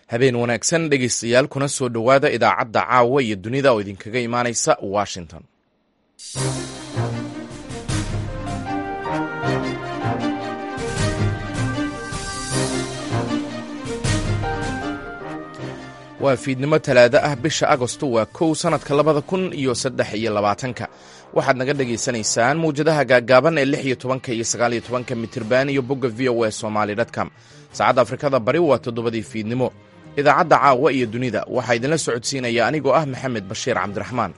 habeen wanaagsan dhegaystayaal kuna soo dhowaada idaacadda caawa iyo dunida oo idinkaga imaanaysa washington waa fiidnimo talaado ah bisha agosto waa kow sannadka labada kun iyo saddex iyo labaatanka waxaad naga dhagaysanaysaan mawjadaha gaaggaaban ee lix iyo tobanka iyo sagaal iyo tobanka mitirban iyo bogga v o e somaali dtcom saacadda afrikada bari waa toddobadii fiidnimo idaacadda caawa iyo dunida waxaa idinla socodsiinaya anigoo ah maxamed bashiir cabdiraxmaan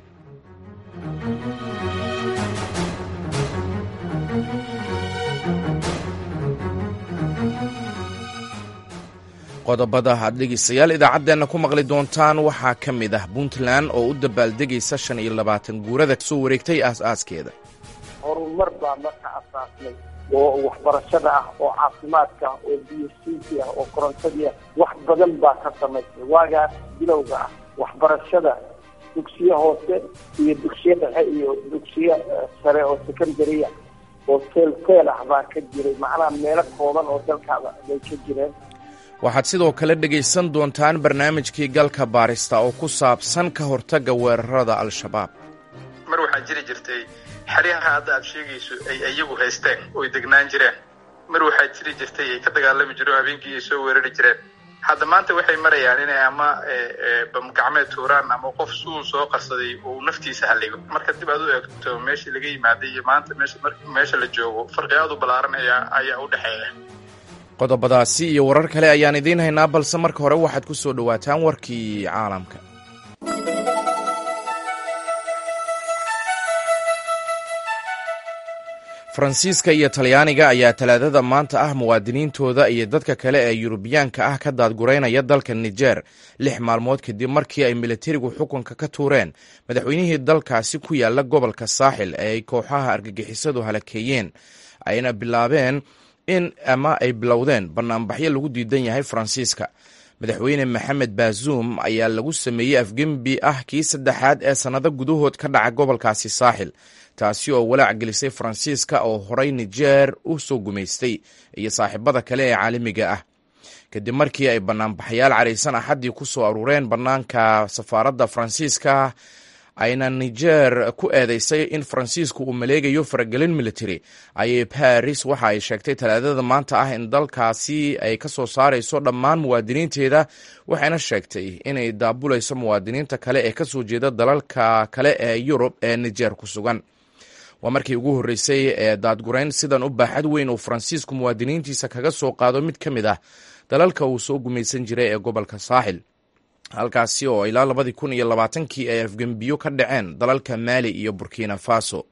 qodobada aad dhegaystayaal idaacaddeenna ku maqli doontaan waxaa ka mid ah puntland oo u dabaaldegaysa shan iyo labaatan guurada soo wareegtay aas-aaskeeda horumar baa marka asaasnay oo waxbarashada ah oo caafimaadka ah oo biyosiinki ah oo korontadii ah wax badan baa ka samaysay waagaas bilowga ah waxbarashada dugsiyo hoose iyo dugsiyo dhexe iyo dugsiyo sare oo secondaria oo teel teel ah baa ka jiray macnaha meelo kooban oo dalkaada bay ka jireen waxaad sidoo kale dhegaysan doontaan barnaamijkii galka baarista oo ku saabsan ka hortagga weerarada al-shabaab mar waxaa jiri jirtay xeryaha hadda aad sheegayso ay iyagu haysteen oy degnaan jireen mar waxaa jiri jirtay ay ka dagaalami jireen oo habeenkii ay soo weerari jireen hadda maanta waxay marayaan inay ama bamgacmeed tuuraan ama qof suu soo qarsaday uu naftiisa halligo marka dib aad u eegto meeshii laga yimaaday iyo maanta meesha la joogo farqi aad u ballaaran ayaa u dhexeeya qodobadaasi iyo warar kale ayaan idiin haynaa balse marka hore waxaad ku soo dhowaataan warkii caalamka faransiiska iyo talyaaniga ayaa talaadada maanta ah muwaadiniintooda iyo dadka kale ee yurubiyaanka ah ka daadgureynaya dalka niger lix maalmood kadib markii ay militarigu xukunka ka tuureen madaxweynihii dalkaasi ku yaala gobolka saaxil ee ay kooxaha argagixisadu halakeeyeen ayna bilaabeen in ama ay bilowdeen banaanbaxyo lagu diidan yahay faransiiska madaxweyne maxamed baazuum ayaa lagu sameeyey afgembi ah kii saddexaad ee sannado gudahood ka dhaca gobolkaasi saaxil taasi oo walaac gelisay faransiiska oo horay nijeer u soo gumaystay iyo saaxiibada kale ee caalamiga ah kadib markii ay banaanbaxyaal caraysan axaddii ku soo aruureen bannaanka safaaradda faransiiska ayna niger ku eedeysay in faransiisku uu maleegayo faragelin military ayay baris waxa ay sheegtay talaadada maanta ah in dalkaasi ay ka soo saarayso dhammaan muwaadiniinteeda waxayna sheegtay inay daabulayso muwaadiniinta kale ee kasoo jeeda dalalka kale ee yurub ee niger ku sugan waa markii ugu horreysay ee daadgurayn sidan u baaxad weyn uu faransiisku muwaadiniintiisa kaga soo qaado mid ka mid ah dalalka uu soo gumaysan jiray ee gobolka saaxil halkaasi oo ilaa labadii kun iyo labaatankii ay afgembiyo ka dhaceen dalalka maali iyo burkina faso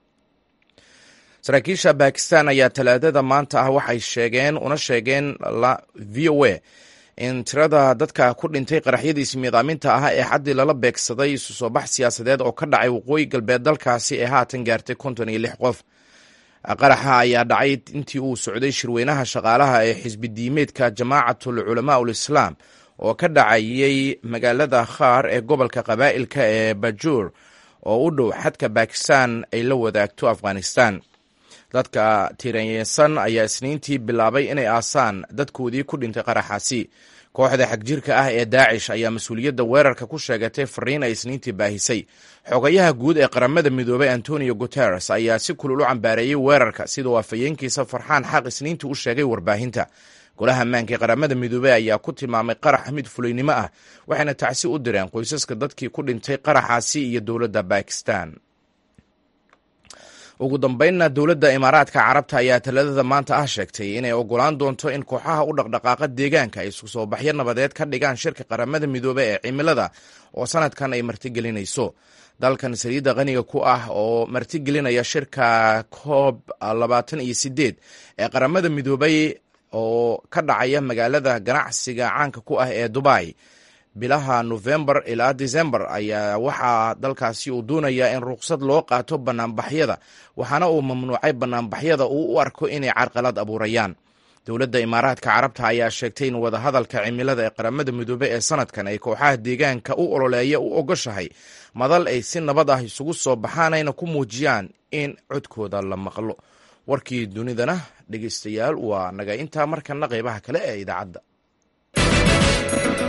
saraakiisha bakistan ayaa talaadada maanta ah waxay sheegeen una sheegeen v o a in tirada dadka ku dhintay qaraxyadiisi miidaaminta ah ee xaddii lala beegsaday isu soo bax siyaasadeed oo ka dhacay waqooyi galbeed dalkaasi ee haatan gaartay konton iyo lix qof qaraxa ayaa dhacay intii uu socday shirweynaha shaqaalaha ee xisbi diimeedka jamaacatul culamaa ul islaam oo ka dhacayay magaalada khaar ee gobolka qabaa'ilka ee bajuur oo u dhow xadka bakistan ay la wadaagto afghanistan dadka tiranyesan ayaa isniintii bilaabay inay aasaan dadkoodii ku dhintay qaraxaasi kooxda xagjirka ah ee daacish ayaa mas-uuliyadda weerarka ku sheegatay fariin ay isniintii baahisay xogayaha guud ee qaramada midoobay antonio guteres ayaa si kulul u cambaareeyey weerarka sidoo afhayeenkiisa farxaan xaq isniintii u sheegay warbaahinta golaha ammaanka ee qaramada midoobey ayaa ku tilmaamay qarax mid fulaynimo ah waxayna tacsi u direen qoysaska dadkii ku dhintay qaraxaasi iyo dowladda bakistan ugu dambeynna dowladda imaaraadka carabta ayaa taladada maanta ah sheegtay inay ogolaan doonto in kooxaha u dhaqdhaqaaqa deegaanka ay isku soo baxyo nabadeed ka dhigaan shirka qaramada midoobe ee cimilada oo sanadkan ay martigelinayso dalkan saliidda qaniga ku ah oo martigelinaya shirka koob labaatan iyo sideed ee qaramada midoobay oo ka dhacaya magaalada ganacsiga caanka ku ah ee dubai bilaha nofembar ilaa december ayaa waxaa dalkaasi uu doonayaa in ruqsad loo qaato banaanbaxyada waxaana uu mamnuucay banaanbaxyada uu u arko inay carqalad abuurayaan dowladda imaaraadka carabta ayaa sheegtay in wadahadalka cimilada ee qaramada midoobey ee sanadkan ay kooxaha deegaanka u ololeeya u ogoshahay madal ay si nabad ah isugu soo baxaan ayna ku muujiyaan in codkooda la maqlo warkii dunidana dhegeystayaal waa naga intaa markana qeybaha kale ee idaacadda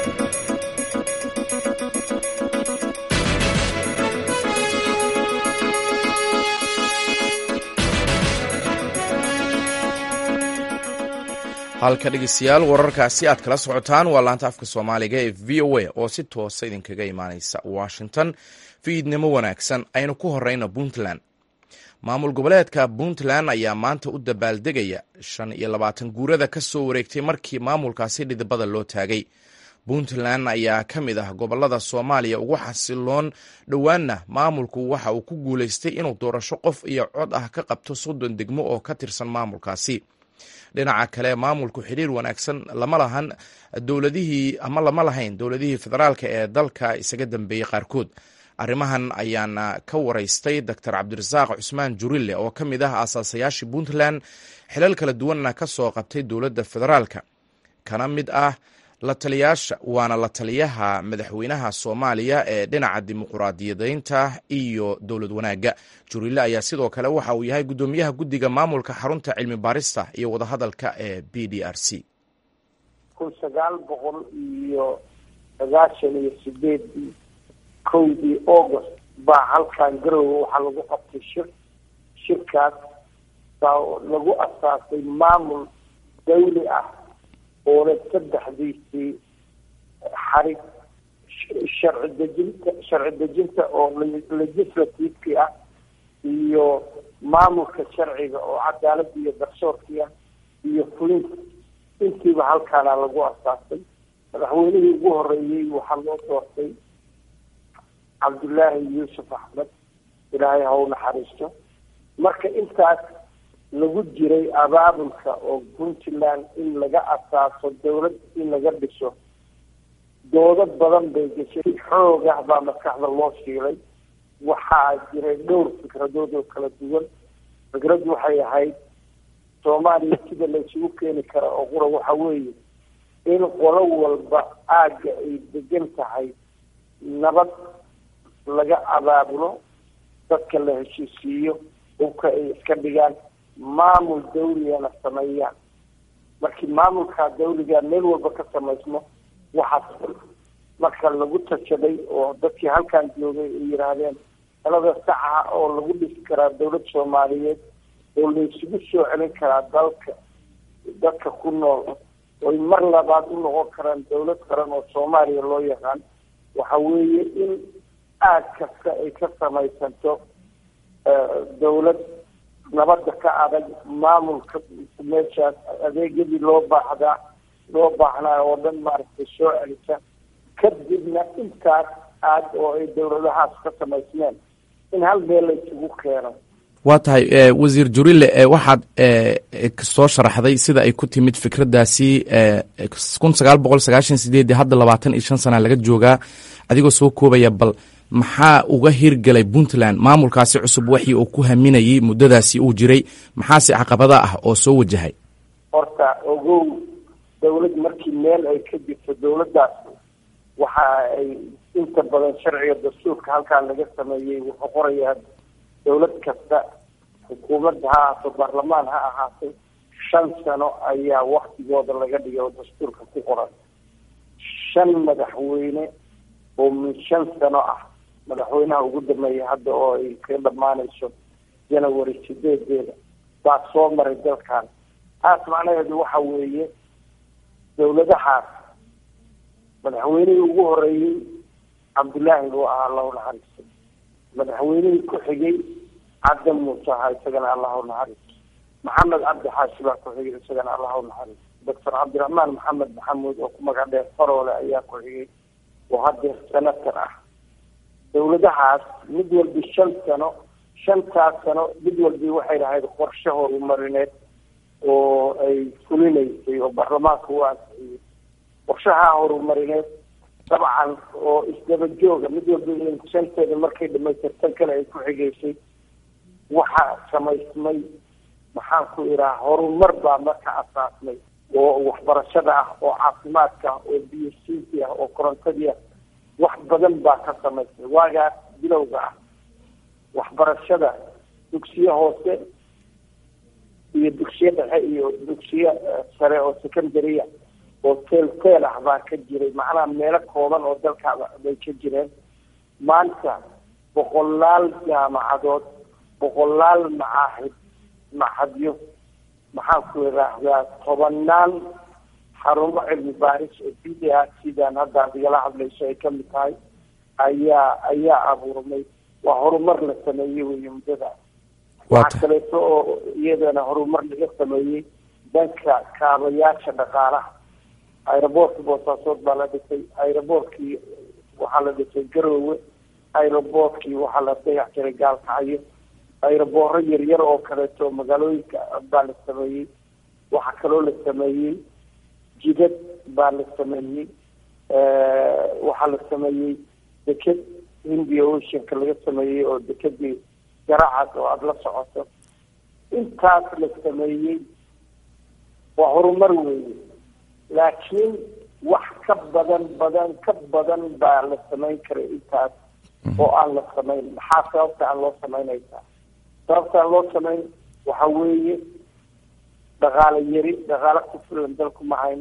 halka dhegeystayaal wararkaasi aad kala socotaan waa laanta afka soomaaliga ee v o a oo si toosa idinkaga imaaneysa washington fiidnimo wanaagsan aynu ku horeyno puntland maamul goboleedka puntland ayaa maanta u dabaaldegaya shan iyo labaatan guurada ka soo wareegtay markii maamulkaasi dhidibada loo taagay puntland ayaa ka mid ah gobolada soomaaliya ugu xasiloon dhowaanna maamulku waxa uu ku guuleystay inuu doorasho qof iyo cod ah ka qabto soddon degmo oo ka tirsan maamulkaasi dhinaca kale maamulku xiriir wanaagsan lama lahan dowladihii ama lama lahayn dowladihii federaalka ee dalka isaga dambeeyey qaarkood arrimahan ayaana ka waraystay doctor cabdirasaaq cusmaan jurille oo ka mid ah aasaasayaashii puntland xilal kala duwanna ka soo qabtay dowladda federaalka kana mid ah la taliyaasha waana la taliyaha madaxweynaha soomaaliya ee dhinaca dimuquraadiyadeynta iyo dowlad wanaagga jurille ayaa sidoo kale waxa uu yahay guddoomiyaha guddiga maamulka xarunta cilmi baarista iyo wadahadalka ee b d r c kun sagaal boqol iyo sagaashan iyo sideedii kowdii august baa halkan garowe waxaa lagu qabtay shir shirkaas baa lagu asaasay maamul dawli ah oona saddexdiisii xarig sharci dejinta sharci dejinta oo legislativekii ah iyo maamulka sharciga oo cadaaladda iyo garsoorkii ah iyo fulinta intiiba halkaana lagu asaasay madaxweynihii ugu horeeyey waxaa loo doortay cabdullaahi yuusuf axmed ilaahay ha u naxariisto marka intaas lagu jiray abaabulka oo puntland in laga asaaso dawlad in laga dhiso doodo badan bay geshay xoog ah baa maskaxda loo shiilay waxaa jiray dhowr fikradood oo kala duwan fikraddu waxay ahayd soomaaliya sida la isugu keeni kara oo qura waxa weeye in qolo walba aagga ay degan tahay nabad laga abaabulo dadka la heshiisiiyo hubka ay iska dhigaan maamul dawligana sameeyaan markii maamulkaa dawliga meel walba ka samaysmo waxaas marka lagu tashaday oo dadkii halkan joogay ay yidhaahdeen talada saxa oo lagu dhisi karaa dawlad soomaaliyeed oo la isugu soo celin karaa dalka dadka ku nool oy mar labaad u noqon karaan dawlad qaran oo soomaaliya loo yaqaan waxa weeye in aad kasta ay ka samaysanto dawlad nabadda ka adag maamulka meeshaas adeegyadii loo baahdaa loo baahnaa oo dhan maaragtay soo celisa kadibna intaas aad oo ay dawladahaas ka samaysmeen in hal meel la isugu keeno waa tahay wasiir jurille waxaad soo sharaxday sida ay ku timid fikraddaasi kun sagaal boqol sagaashan sideedii hadda labaatan iyo shan sana laga joogaa adigoo soo koobaya bal maxaa uga hirgelay puntland maamulkaasi cusub waxii uu ku haminayay muddadaasi uu jiray maxaase caqabada ah oo soo wajahay horta ogow dawlad markii meel ay ka jirto dawladdaas waxa ay inta badan sharciga dastuurka halkaan laga sameeyey wuxuu qorayaa dawlad kasta xukuumadda ha ahaato baarlamaan ha ahaatay shan sano ayaa waktigooda laga dhigay oo dastuurka ku qoran shan madaxweyne oo min shan sano ah madaxweynaha ugu dambeeya hadda oo ay ka dhamaanayso janawary sideedeeda baa soo maray dalkan taas macnaheedu waxa weeye dawladahaas madaxweynihii ugu horeeyey cabdullaahi buu ahaa allahu naxariisto madaxweynihii ku xigay caddan muuse ahaa isagana allahu naxariisto maxamed cabdi xaashi baa ku xigay isagana allahu naxariisto doctor cabdiraxmaan maxamed maxamuud oo ku magac dheer faroole ayaa ku xigay oo haddeer senator ah dawladahaas mid walbi shan sano shantaas sano mid walbi waxay lahayd qorshe horumarineed oo ay fulinaysay oo baarlamaanka u ansixiyey qorshaha horumarineed dabcan oo isdaba jooga mid walba shanteeda markay dhamaystirtan kale ay ku xigaysay waxaa samaysmay maxaan ku idhaha horumar baa marka asaasmay oo waxbarashada ah oo caafimaadka ah oo biyo siinti ah oo korontadii ah wax badan baa ka samaysmay waagaas bilowga ah waxbarashada dugsiye hoose iyo dugsiye dhexe iyo dugsiye sare oo secondarya oo telco teel ah baa ka jiray macnaha meelo kooban oo dalkaaba bay ka jireen maanta boqolaal jaamacadood boqolaal macaahid maxadyo maxaan ku idhaahdaa tobanaan xarumo cilmi baaris oo b d a sidaan hadda ad igala hadlayso ay kamid tahay ayaa ayaa abuurmay waa horumar la sameeyey wey muddada waxaa kaleeto oo iyadana horumar laga sameeyey danka kaabayaasha dhaqaalaha aeroboortka boosaasood baa la dhisay aeroboortkii waxaa la dhisay garoowe aeroboortkii waxaa la dayax jiray gaalkacyo aerobooro yaryar oo kaleeto magaalooyinka baa la sameeyey waxaa kaloo la sameeyey jidad baa la sameeyey waxaa la sameeyey deked hindia oceanka laga sameeyey oo dekedii garacad oo aada la socoto intaas la sameeyey waa horumar weeye laakiin wax ka badan badan ka badan baa la samayn karay intaas oo aan la samayn maxaa sababta aan loo samaynaysaa sababta aan loo samayn waxa weeye dhaqaale yari dhaqaale ku filan dalku ma hayn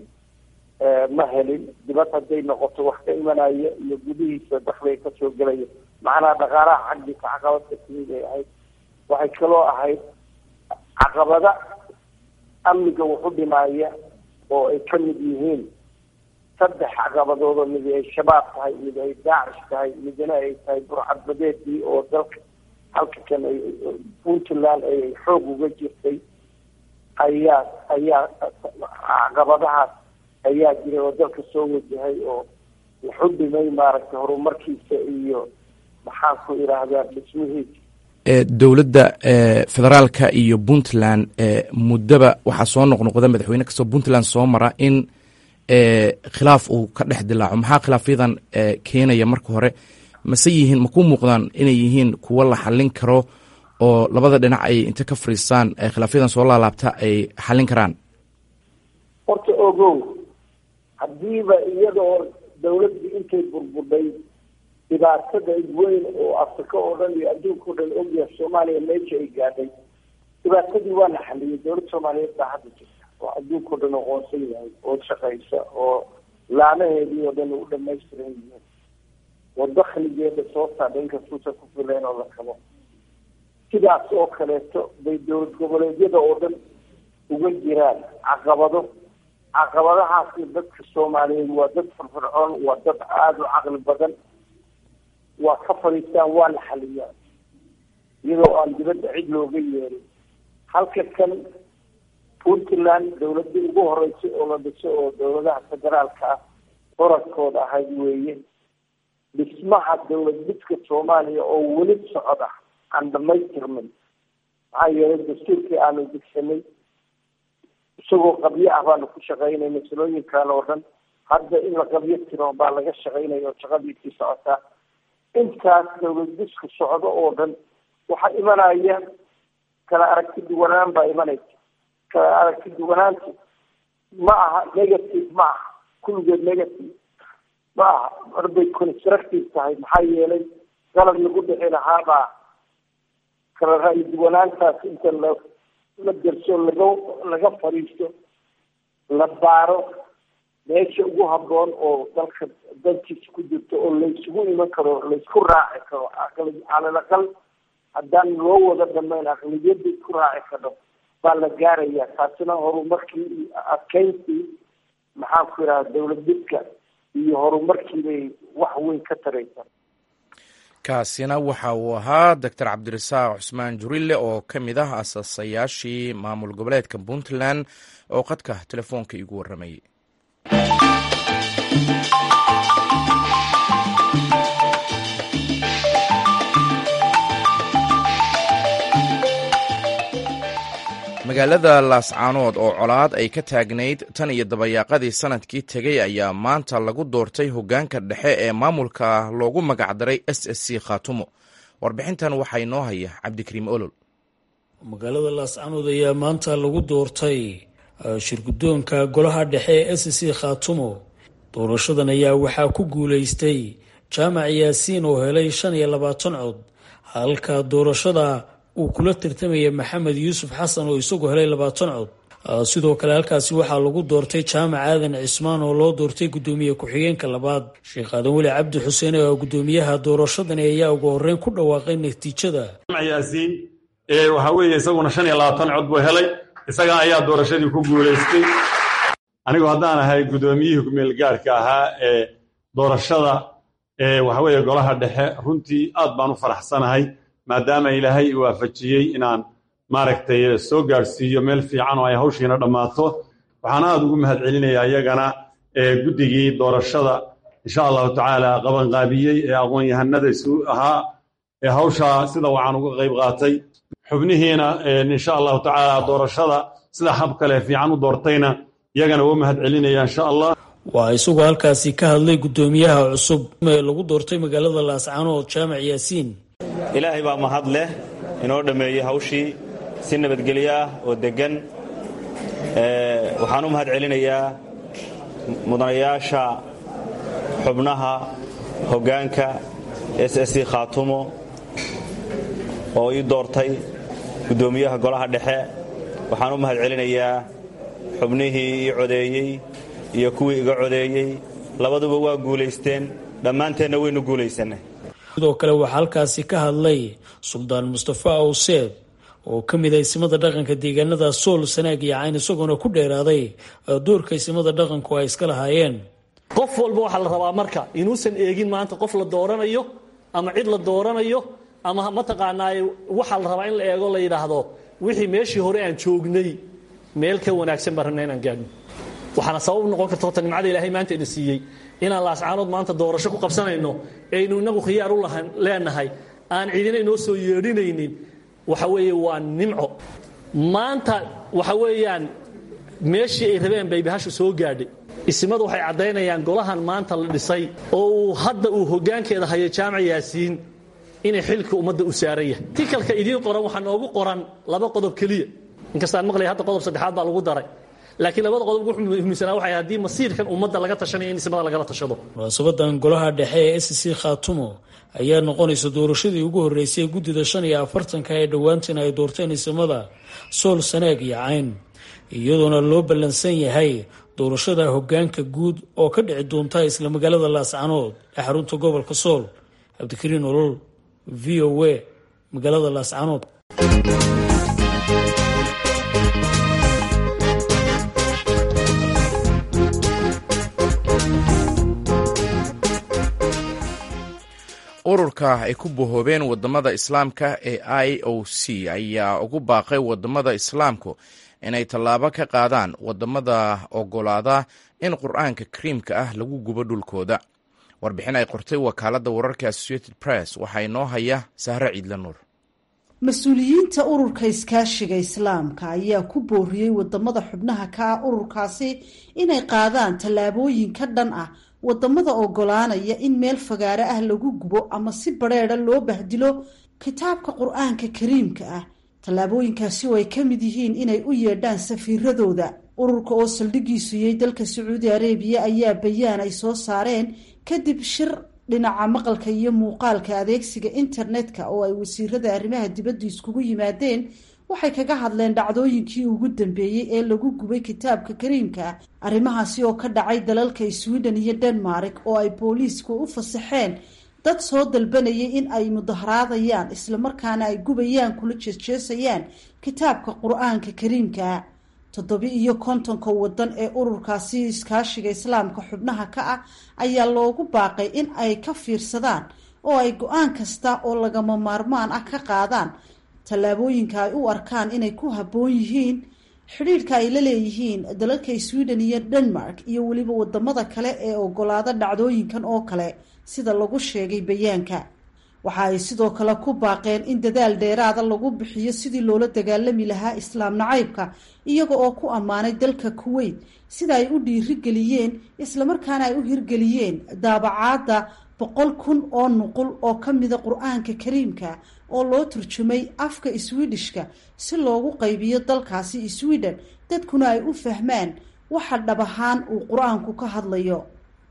ma helin dibad hadday noqoto wax ka imanaya iyo gudihiisa dakliga kasoo gelaya macnaha dhaqaalaha xaggiisa caqabadka timid ay ahayd waxay kaloo ahayd caqabada amniga wuxu dhimaya oo ay ka mid yihiin saddex caqabadood oo mid ay shabaab tahay mid ay daacish tahay midna ay tahay burcadbadeedii oo dalka halka kan ay puntland ay xoog uga jirtay ayaa ayaa caqabadahaas ayaa jiray oo dalka soo wajahay oo wuxu dhimay maaragtay horumarkiisa iyo maxaan ku idhaahdaa dhismihiisa dowladda federaalka iyo puntland muddaba waxaa soo noqnoqda madaxweyne kastoo puntland soo mara in khilaaf uu ka dhex dilaaco maxaa khilaafyadan keenaya marka hore mase yihiin ma ku muuqdaan inay yihiin kuwo la xallin karo oo labada dhinac ay inta ka fariistaan khilaafyadan soo laalaabta ay xallin karaan horta ogow haddiiba iyadoo dawladdii intay burburdhay dhibaatada weyn oo afrika oo dhan iyo adduunka o dhan ogyahay soomaaliya meesha ay gaadhay dhibaatadii waa la xaliyay dowladda soomaaliyeed baa hadda jirta oo adduunka o dhan aqoonsan yahay oo shaqaysa oo laanaheedii oo dhan u dhamaystiran yihiin oo dakligeeda soo saadha inkastuusa ku fileen oo la kabo sidaas oo kaleeto bay dowlad goboleedyada oo dhan uga jiraan caqabado caqabadahaasna dadka soomaaliyeed waa dad firfircoon waa dad aada u caqli badan waa ka fadhiistaan waa la xaliyaa iyadoo aan dibadda cid looga yeerin halka kan puntland dawladii ugu horeysay oo la dhiso oo dawladaha federaalka ah oradkooda ahayd weeye dhismaha dawlad dhidka soomaaliya oo weli socda aan dhamaystirmin maxaa yeelay dastuurkii aanu degsanay isagoo qabyo ah baanu ku shaqaynay masalooyinkan oo dhan hadda in la qabyo tiro baa laga shaqaynaya oo shaqadiisii socotaa intaas dawlad diska socdo oo dhan waxaa imanaya kala aragti duwanaan baa imanaysa kala aragti duwanaantu ma aha negative ma aha kulligeed negative ma aha marbay constructive tahay maxaa yeelay qalad lagu dhixi lahaabaa kala ra'yi duwanaantaas inta la la derso laga laga fadhiisto la baaro meesha ugu haboon oo dalka dalkiisa ku jirto oo laysugu iman karo laysku raaci karo aqli calal aqal haddaan loo wada dhamayn aqliyada isku raaci karo baa la gaaraya taasina horumarkii iyo adkeyntii maxaan ku idhaha dawlad didka iyo horumarkii bay wax weyn ka taraysa kaasina waxa uu ahaa doctor cabdirasaaq cusmaan jurille oo ka mid ah asaasayaashii maamul goboleedka puntland oo qadka telefoonka iigu warramayay magaalada laascaanood oo colaad ay ka taagnayd tan iyo dabayaaqadii sanadkii tegey ayaa maanta lagu doortay hoggaanka dhexe ee maamulka loogu magacdaray s s c khaatumo warbixintan waxaa inoo haya cabdikariim olol magaalada laascaanood ayaa maanta lagu doortay shirguddoonka golaha dhexe ee s c khaatumo doorashadan ayaa waxaa ku guulaystay jaamac yaasiin oo helay shan iyo labaatan cod halka doorashada uu kula tartamaya maxamed yuusuf xasan oo isagu helay labaatan cod sidoo kale halkaasi waxaa lagu doortay jaamac aadan cismaan oo loo doortay guddoomiye ku-xigeenka labaad sheekh aadan weli cabdi xuseen oo guddoomiyaha doorashadani ayaa ugu horeyn ku dhawaaqay natiijada yaasiin waxaa weeye isaguna shan iyo labaatan cod buu helay isaga ayaa doorashadii ku guulaystay anigu haddaan ahay guddoomiyihii kumeelgaarhka ahaa ee doorashada waxa weeye golaha dhexe runtii aad baan u faraxsanahay maadaama ilaahay i waafajiyey inaan maaragtay soo gaadhsiiyo meel fiican oo ay hawshiina dhammaato waxaan aad ugu mahad celinayaa iyagana guddigii doorashada insha allahu tacaala qabanqaabiyey ee aqoon-yahanada isu ahaa ee hawshaa sida waxaan uga qayb qaatay xubnihiina insha allahu tacaala doorashada sida hab kale fiican u doortayna iyagana waa mahad celinaya insha allah waa isagoo halkaasi ka hadlay guddoomiyaha cusub ee lagu doortay magaalada laascaanood jaamac yaasiin ilaahay baa mahad leh inoo dhammeeyey hawshii si nabadgelyo ah oo deggan waxaan u mahad celinayaa mudanayaasha xubnaha hoggaanka s s c khaatumo oo ii doortay guddoomiyaha golaha dhexe waxaan u mahad celinayaa xubnihii ii codeeyey iyo kuwii iga codeeyey labaduba waa guulaysteen dhammaanteenna waynu guulaysannay sidoo kale waxaa halkaasi ka hadlay suldaan mustafa awseed oo ka mid ah isimada dhaqanka deegaanada sool sanaag iyo cayn isagoona ku dheeraaday doorka isimada dhaqanku ay iska lahaayeen qof walba waxaa la rabaa marka inuusan eegin maanta qof la dooranayo ama cid la dooranayo ama mataqaanaaye waxaa la rabaa in la eego la yidhaahdo wixii meeshii hore aan joognay meel ka wanaagsan baan rabna inaan gaadhno waxaana sabab noqon karta horta nimcada ilaahay maanta ina siiyey inaan laascaanood maanta doorasho ku qabsanayno aynu inagu khiyaar u leenahay aan cidina inoo soo yeedhinaynin waxa weeye waa nimco maanta waxa weeyaan meeshii ay rabeen bay bahashu soo gaadhay isimadu waxay caddaynayaan golahan maanta la dhisay oo uu hadda uu hoggaankeeda hayo jaamac yaasiin inay xilka ummadda u saaran yahay tikalka idiin qoran waxaa noogu qoran laba qodob keliya inkastaan maqlaya hadda qodob saddexaad baa lagu daray laakiin labada qodob ugu muhiimsanaa waxay haddii masiirkan ummadda laga tashanayo in ismada lagala tashado munaasabadan golaha dhexe ee s c khaatumo ayaa noqonaysa doorashadii ugu horreysay guddida shan iyo afartanka ee dhowaantan ay doorteen isimada sool sanaag iyo cayn iyadoona loo ballansan yahay doorashada hoggaanka guud oo ka dhici doonta isla magaalada laascanood ee xarunta gobolka sool cabdikariin olol v o a magaalada laascanood ururka ay ku bohoobeen wadamada islaamka ee i o c ayaa ugu baaqay wadamada islaamku inay tallaabo ka qaadaan wadamada ogolaada in qur-aanka kariimka ah lagu gubo dhulkooda warbixin ay qortay wakaaladda wararka associated press waxaa inoo haya sahre ciidla nuur mas-uuliyiinta ururka iskaashiga islaamka ayaa ku booriyey wadamada xubnaha ka ah ururkaasi inay qaadaan tallaabooyin ka dhan ah wadamada ogolaanaya in meel fagaare ah lagu gubo ama si badrheeda loo bahdilo kitaabka qur-aanka kariimka ah tallaabooyinkaasi oo ay ka mid yihiin inay u yeedhaan safiiradooda ururka oo saldhigiisu yay dalka sacuudi arabiya ayaa bayaan ay soo saareen kadib shir dhinaca maqalka iyo muuqaalka adeegsiga internetka oo ay wasiirada arrimaha dibadda iskugu yimaadeen waxay kaga hadleen dhacdooyinkii ugu dambeeyey ee lagu gubay kitaabka kariimka arrimahaasi oo ka dhacay dalalka sweden iyo denmark oo ay booliisku u fasaxeen dad soo dalbanayay in ay mudaharaadayaan islamarkaana ay gubayaan kula jeesjeesayaan kitaabka qur-aanka kariimka toddobi iyo kontonka wadan ee ururkaasi iskaashiga islaamka xubnaha ka ah ayaa loogu baaqay in ay ka fiirsadaan oo ay go-aan kasta oo lagama maarmaan ah ka qaadaan tallaabooyinka ay u arkaan inay ku habboon yihiin xidhiidhka ay la leeyihiin dalalka sweden iyo denmark iyo weliba wadamada kale ee ogolaada dhacdooyinkan oo kale sida lagu sheegay bayaanka waxa ay sidoo kale ku baaqeen in dadaal dheeraada lagu bixiyo sidii loola dagaalami lahaa islaam nacaybka iyaga oo ku ammaanay dalka kuweyt sida ay u dhiirigeliyeen islamarkaana ay u hirgeliyeen daabacaadda boqol kun oo nuqul oo ka mida qur-aanka kariimka oo loo turjumay afka swedishka si loogu qaybiyo dalkaasi sweden dadkuna ay u fahmaan waxa dhab ahaan uu qur-aanku ka hadlayo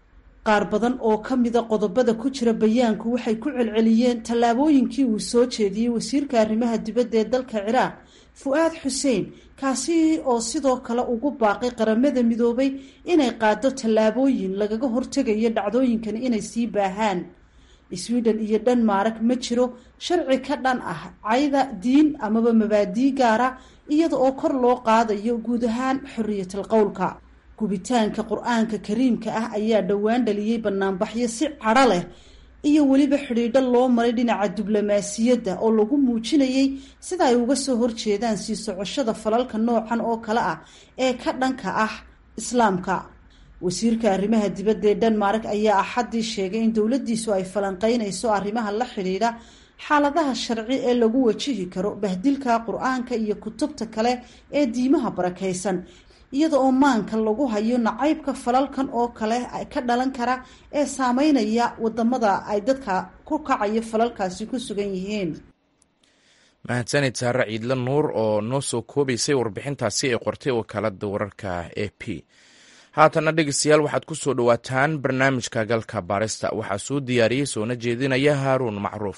qaar badan oo ka mida qodobada ku jira bayaanku waxay ku celceliyeen tallaabooyinkii uu soo jeediyey wasiirka arrimaha dibadda ee dalka ciraaq fu-aad xuseen kaasi oo sidoo kale ugu baaqay qaramada midoobay inay qaado tallaabooyin lagaga hortegayo dhacdooyinkani inay sii baahaan sweden iyo dhanmark ma jiro sharci ka dhan ah cayda diin amaba mabaadii gaara iyada oo kor loo qaadayo guud ahaan xoriyatal qowlka gubitaanka qur-aanka kariimka ah ayaa dhowaan dhaliyey banaanbaxyo si cadho leh iyo weliba xidhiidho loo maray dhinaca diblomaasiyadda oo lagu muujinayay sida ay uga soo horjeedaan sii socoshada falalka noocan oo kale ah ee ka dhanka ah islaamka wasiirka arrimaha dibadda ee dhanmark ayaa axaddii sheegay in dowladdiisu ay falanqeynayso arrimaha la xidhiidha xaaladaha sharci ee lagu wajihi karo bahdilka qur-aanka iyo kutubta kale ee diimaha barakaysan iyada oo maanka lagu hayo nacaybka falalkan oo kale ka dhalan kara ee saameynaya wadamada ay dadka ku kacayo falalkaasi ku sugan yihiin mahadsanid saare ciidle nuur oo noo soo koobaysay warbixintaasi ee qortay wakaalada wararka a p haatanna dhegeystayaal waxaad ku soo dhowaataan barnaamijka galka baarista waxaa soo diyaariyey soona jeedinaya haaruun macruuf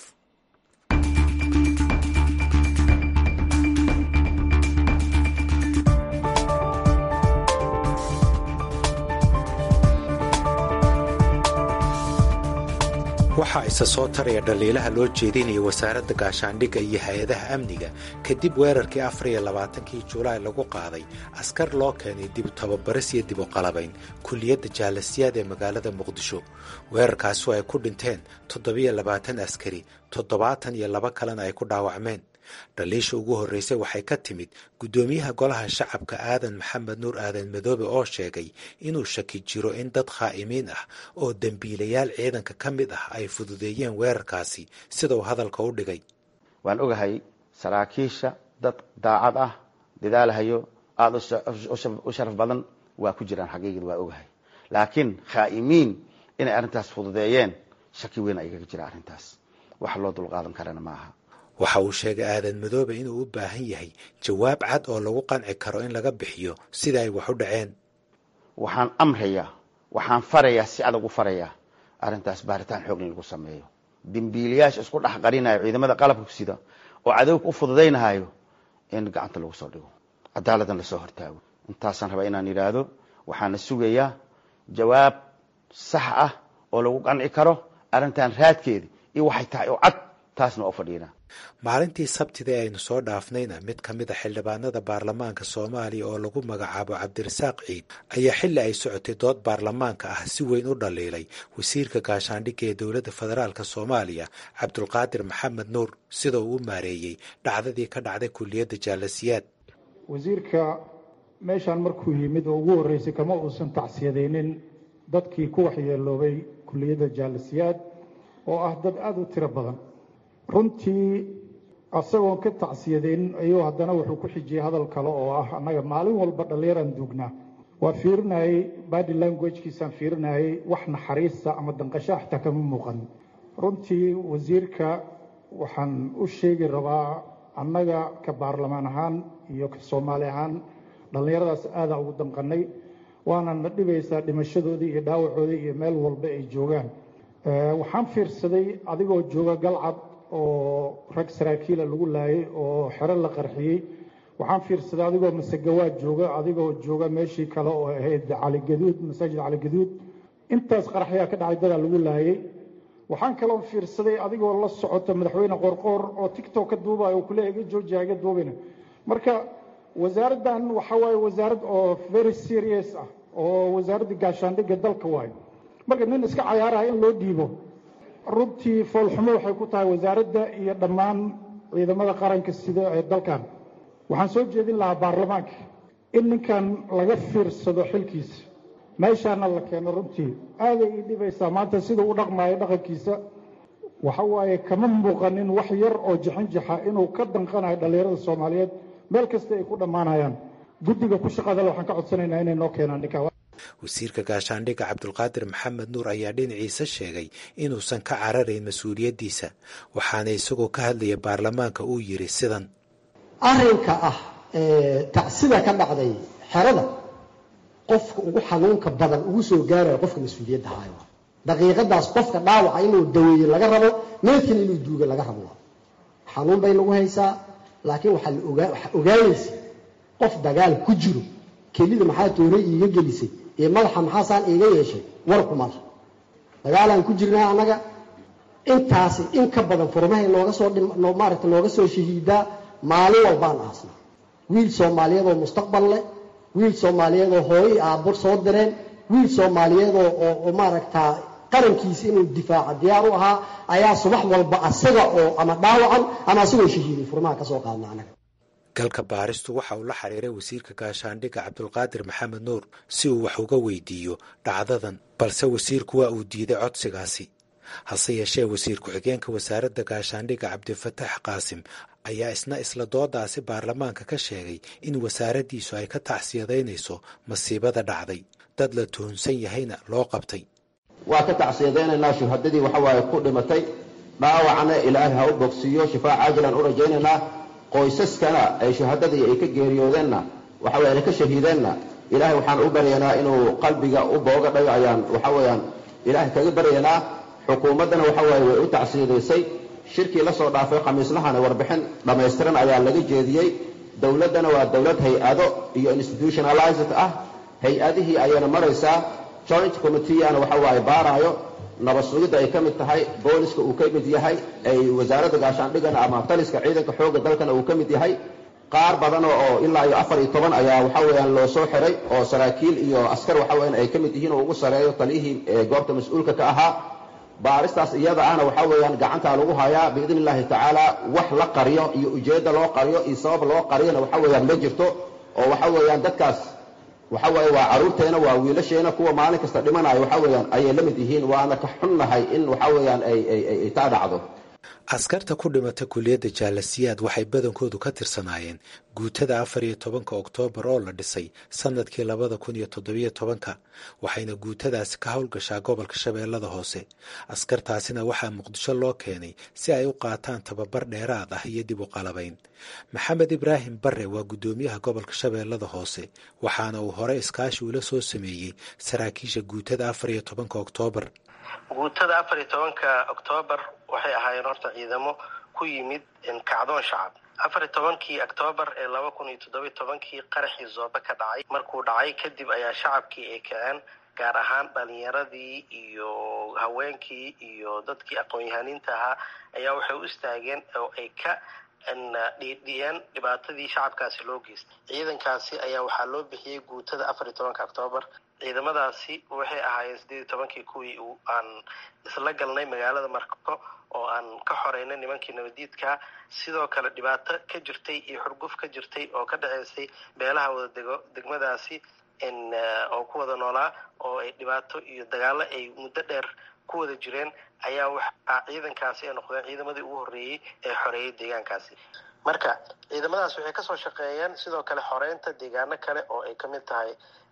waxaa isa soo taraya dhaliilaha loo jeedinaya wasaaradda gaashaandhigga iyo hay-adaha amniga kadib weerarkii afar iyo labaatankii julaay lagu qaaday askar loo keenay dib tababaris iyo dib u qalabayn kulliyadda jaalasiyaad ee magaalada muqdisho weerarkaasi oo ay ku dhinteen toddobiyo labaatan askari toddobaatan iyo laba kalena ay ku dhaawacmeen dhaliisha ugu horreysay waxay ka timid guddoomiyaha golaha shacabka aadan maxamed nuur aadan madoobe oo sheegay inuu shaki jiro in dad khaa'imiin ah oo dembiilayaal ciidanka ka mid ah ay fududeeyeen weerarkaasi sida uu hadalka u dhigay waan ogahay saraakiisha dad daacad ah dadaalahayo aada u sharaf badan waa ku jiraan xaqiiqid waa ogahay laakiin khaa'imiin inay arrintaas fududeeyeen shaki weyn ayaga jira arrintaas wax loo dulqaadan karana ma aha waxa uu sheegay aadan madoobe inuu u baahan yahay jawaab cad oo lagu qanci karo in laga bixiyo sida ay wax u dhaceen waxaan amrayaa waxaan farayaa si adag u farayaa arrintaas baaritaan xoog in lagu sameeyo dembiilayaasha isku dhex qarinayo ciidamada qalabka sida oo cadowga u fududaynahayo in gacanta lagu soo dhigo cadaaladdan lasoo hortaago intaasaan rabaa inaan yidhaahdo waxaana sugayaa jawaab sax ah oo lagu qanci karo arrintan raadkeeda iyo waxay tahay oo cad taasna oo fadhiina maalintii sabtida ee aynu soo dhaafnayna mid ka mid a xildhibaanada baarlamaanka soomaaliya oo lagu magacaabo cabdirasaaq ciid ayaa xilli ay socotay dood baarlamaanka ah si weyn u dhaliilay wasiirka gaashaandhigga ee dowladda federaalk soomaaliya cabdulqaadir maxamed nuur sida uu u maareeyey dhacdadii ka dhacday kulliyadda jaalasiyaad wasiirka meeshaan markuu yimid oo ugu horreysay kama uusan tacsiyadaynin dadkii ku waxyeeloobay kulliyadda jaalasiyaad oo ah dad aada u tiro badan runtii asagoon ka tacsiyadaynin ayuu haddana wuxuu ku xijiyey hadal kale oo ah annaga maalin walba dhallinyaraan duugnaa waa fiirinayey body languagekiisaan fiirinayey wax naxariista ama danqasho xataa kama muuqan runtii wasiirka waxaan u sheegi rabaa annaga ka baarlamaan ahaan iyo ka soomaali ahaan dhallinyaradaas aadaa ugu danqanay waana na dhibaysaa dhimashadoodii iyo dhaawacoodii iyo meel walba ay joogaan waxaan fiirsaday adigoo jooga galcad oo rag saraakiila lagu laayay oo xero la qarxiyey waxaan fiirsaday adigoo masegawaad jooga adigoo jooga meeshii kale oo ahayd caligaduud masaajid caligaduud intaas qaraxyaa ka dhacay dadaa lagu laayay waxaan kaloo fiirsaday adigoo la socota madaxweyne qorqoor oo tictok ka duubayo oo kuleeya iga joojiya iga duubina marka wasaaraddan waxa waaye wasaarad oo very serious ah oo wasaaradda gaashaandhigga dalka waayo marka nin iska cayaaraha in loo dhiibo runtii foolxumo waxay ku tahay wasaaradda iyo dhammaan ciidamada qaranka sida ee dalkan waxaan soo jeedin lahaa baarlamaanka in ninkan laga fiirsado xilkiisa meeshaana la keeno runtii aaday ii dhibaysaa maanta sida u dhaqmaayo dhaqankiisa waxa waaye kama muuqanin wax yar oo jixinjixa inuu ka danqanayo dhallinyarada soomaaliyeed meel kasta ay ku dhammaanayaan guddiga ku shaqadale waxaan ka codsanaynaa inay noo keenaan ninkaa wasiirka gaashaandhigga cabdulqaadir maxamed nuur ayaa dhinaciisa sheegay inuusan ka cararayn mas-uuliyaddiisa waxaana isagoo ka hadlaya baarlamaanka uu yidhi sidan arrinka ah tacsida ka dhacday xerada qofka ugu xanuunka badan ugu soo gaaraya qofka mas-uuliyadda haayo daqiiqadaas qofka dhaawaca inuu daweeye laga rabo meedkan inuu duuga laga rabo xanuun bay nagu haysaa laakiin waxaa la ogaa waxaa ogaanaysa qof dagaal ku jiro kelida maxaa toore iiga gelisay iyo madaxa maxaasaan iiga yeeshay warkuma lah dagaalaan ku jirnaa annaga intaasi in ka badan furmahay nooga soo maaragta nooga soo shahiidaa maalin walbaan aasna wiil soomaaliyeed oo mustaqbal leh wiil soomaaliyeed oo hooyo i aabbo soo direen wiil soomaaliyeed oo oo maaragtaa qarankiisa inuu difaaca diyaar u ahaa ayaa subax walba asaga oo ama dhaawacan ama asagoo shahiiday furmaha ka soo qaadna anaga galka baaristu waxa uu la xiriiray wasiirka gaashaandhigga cabdulqaadir maxamed nuur si uu wax uga weydiiyo dhacdadan balse wasiirku waa uu diiday codsigaasi hase yeeshee wasiir ku-xigeenka wasaaradda gaashaandhigga cabdifatax qaasim ayaa isna isla doodaasi baarlamaanka ka sheegay in wasaaraddiisu ay ka tacsiyadaynayso masiibada dhacday dad la tuhunsan yahayna loo qabtay waa ka tacsiyadaynaynaa shuhadadii waxa waaye ku dhimatay dhaawacna ilaahay ha u bogsiiyo shifaa caajilan u rajaynaynaa qoysaskana ay shuhadadii ay ka geeriyoodeenna waxa weye ay ka shahiideenna ilaahay waxaan u baryaynaa inuu qalbiga u booga dhayo ayaan waxa weeyaan ilaahay kaga baryaynaa xukuumaddana waxa waaye way u tacsiyadaysay shirkii la soo dhaafay khamiislahana warbixin dhammaystiran ayaa laga jeediyey dowladdana waa dowlad hay-ado iyo institutionalized ah hay-adihii ayayna maraysaa joint committeeana waxa waaye baaraayo nabad sugidda ay ka mid tahay booliska uu ka mid yahay ay wasaaradda gaashaandhigana ama taliska ciidanka xoogga dalkana uu ka mid yahay qaar badan oo ilaa iyo afar iyo toban ayaa waxa weeyaan loo soo xiray oo saraakiil iyo askar waxa weeyaan ay ka mid yihiin oo ugu sareeyo taliyihii goobta mas-uulka ka ahaa baaristaas iyada ahna waxa weeyaan gacantaa lagu hayaa biidni illaahi tacaala wax la qariyo iyo ujeedda loo qariyo iyo sabab loo qariyona waxa weeyaan ma jirto oo waxa weeyaan dadkaas waxa weeye waa carruurteena waa wiilasheena kuwa maalin kasta dhimanayo waxa weeyaan ayay la mid yihiin waana ka xunnahay in waxa weeyaan ay ay taa dhacdo askarta ku dhimata kuliyadda jaalasiyaad waxay badankoodu ka tirsanaayeen guutada afar iyo tobanka oktoobar oo la dhisay sanadkii labada kun iyo toddobiyo tobanka waxayna guutadaasi ka howlgashaa gobolka shabeellada hoose askartaasina waxaa muqdisho loo keenay si ay u qaataan tababar dheeraad ah iyo dib u qalabayn maxamed ibraahim bare waa guddoomiyaha gobolka shabeellada hoose waxaana uu hore iskaashi ula soo sameeyey saraakiisha guutada afar iyo tobanka oktoobar guutada afar iyo tobanka oktoobar waxay ahaayeen horta ciidamo ku yimid kacdoon shacab afar iyo tobankii oktoobar ee laba kun iyo toddobiyo tobankii qaraxii zoobe ka dhacay markuu dhacay kadib ayaa shacabkii ay kaceen gaar ahaan dhalinyaradii iyo haweenkii iyo dadkii aqoon-yahaniinta ahaa ayaa waxay u istaageen oo ay ka dhiidhiyeen dhibaatadii shacabkaasi loo geystay ciidankaasi ayaa waxaa loo bixiyey guutada afar iyo tobanka oktoobar ciidamadaasi waxay ahaayeen sideed iyo tobankii kuwii aan isla galnay magaalada marko oo aan ka xoreynay nimankii nabadiidkaa sidoo kale dhibaato ka jirtay iyo xurguf ka jirtay oo ka dhaceysay beelaha wada dego degmadaasi oo ku wada noolaa oo ay dhibaato iyo dagaalo ay muddo dheer ku wada jireen ayaa waxaa ciidankaasi ay noqdeen ciidamadii ugu horreeyey ee xoreeyay deegaankaasi marka ciidamadaas waxay kasoo shaqeeyeen sidoo kale xoreynta deegaano kale oo ay kamid tahay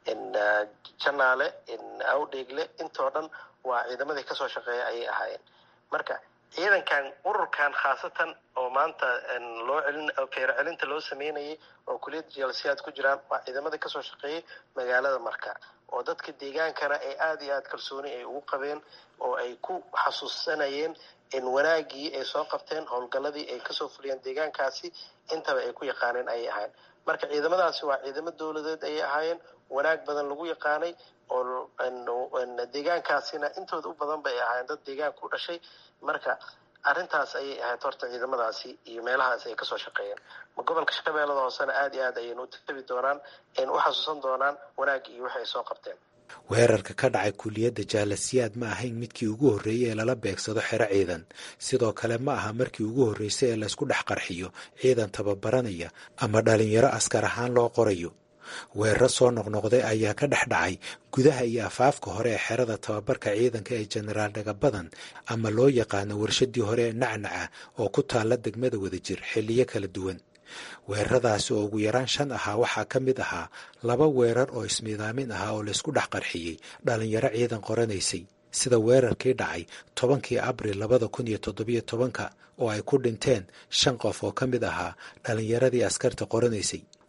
janaale awdheegle intoo dhan waa ciidamadii kasoo shaqeeya ayay ahaayeen marka ciidankan ururkan khaasatan oo maanta loo celin feero celinta loo sameynayay oo kuliyadda jalsiyaad ku jiraan waa ciidamadii kasoo shaqeeyay magaalada marka oo dadka deegaankana ay aada iyo aada kalsooni ay ugu qabeen oo ay ku xasuusanayeen in wanaagii ay soo qabteen howlgalladii ay kasoo fuliyeen deegaankaasi intaba ay ku yaqaaneen ayay ahaayeen marka ciidamadaasi waa ciidamo dowladeed ayay ahaayeen wanaag badan lagu yaqaanay oo deegaankaasina intooda u badan bay ahaayeen dad deegaanka u dhashay marka arrintaas ayay ahayd horta ciidamadaasi iyo meelahaas ay kasoo shaqeeyeen gobolka shabeellada hoosena aada iyo aad ayaynu u tabi doonaan aynu u xasuusan doonaan wanaag iyo waxay ay soo qabteen weerarka ka dhacay kuliyadda jaalasiyaad ma ahayn midkii ugu horreeyey ee lala beegsado xero ciidan sidoo kale ma aha markii ugu horreysay ee laysku dhex qarxiyo ciidan tababaranaya ama dhalinyaro askar ahaan loo qorayo weeraro soo noqnoqday ayaa ka dhex dhacay gudaha iyo afaafka hore ee xerada tababarka ciidanka ee jenaraal dhagabadan ama loo yaqaano warshadii hore ee nacnaca oo ku taalla degmada wadajir xilliyo kala duwan weeraradaasi oo ugu yaraan shan ahaa waxaa ka mid ahaa laba weerar oo ismiidaamin ahaa oo laysku dhex qarxiyey dhalinyaro ciidan qoranaysay sida weerarkii dhacay tobankii abril labada kun iyo toddobiyo tobanka oo ay ku dhinteen shan qof oo ka mid ahaa dhalinyaradii askarta qoranaysay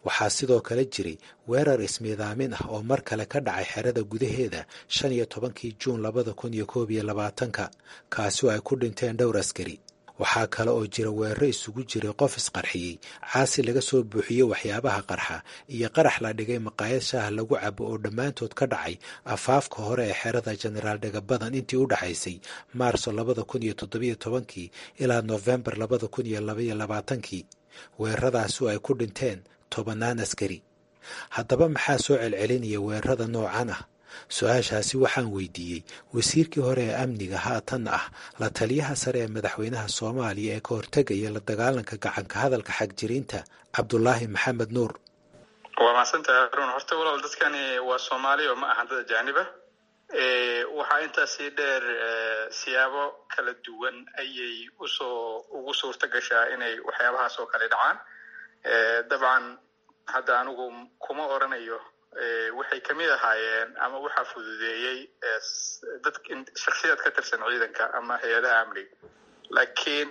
waxaa sidoo kale jiray weerar ismiidaamin ah oo mar kale ka dhacay xerada gudaheeda shan iyo tobankii juun labada kun iyo koob iyo labaatanka kaasi oo ay ku dhinteen dhowr askari waxaa kale oo jira weeraro isugu jiray qof isqarxiyey caasi laga soo buuxiyey waxyaabaha qarxa iyo qarax la dhigay maqaayad shaaha lagu cabo oo dhammaantood ka dhacay afaafka hore ee xerada jenaraal dhagabadan intii u dhaxaysay maarso labada kun iyo toddobiyo tobankii ilaa noofembar labada kun iyo labaiyo labaatankii weeraradaasi oo ay ku dhinteen tobannaan askari haddaba maxaa soo celcelinaya weerarada noocan ah su-aashaasi waxaan weydiiyey wasiirkii hore ee amniga haatanna ah la taliyaha sare ee madaxweynaha soomaaliya ee ka hortegaya la dagaalanka gacanka hadalka xagjiriinta cabdulaahi maxamed nuur waa mahadsantahay haruun horta walaal dadkani waa soomaali oo ma ahan dad ajaaniba waxaa intaasii dheer siyaabo kala duwan ayay usoo ugu suurta gashaa inay waxyaabahaas oo kale dhacaan dabcan hadda anigu kuma oranayo waxay kamid ahaayeen ama waxaa fududeeyey dad shaksiyaad ka tirsan ciidanka ama hay-adaha amniga laakiin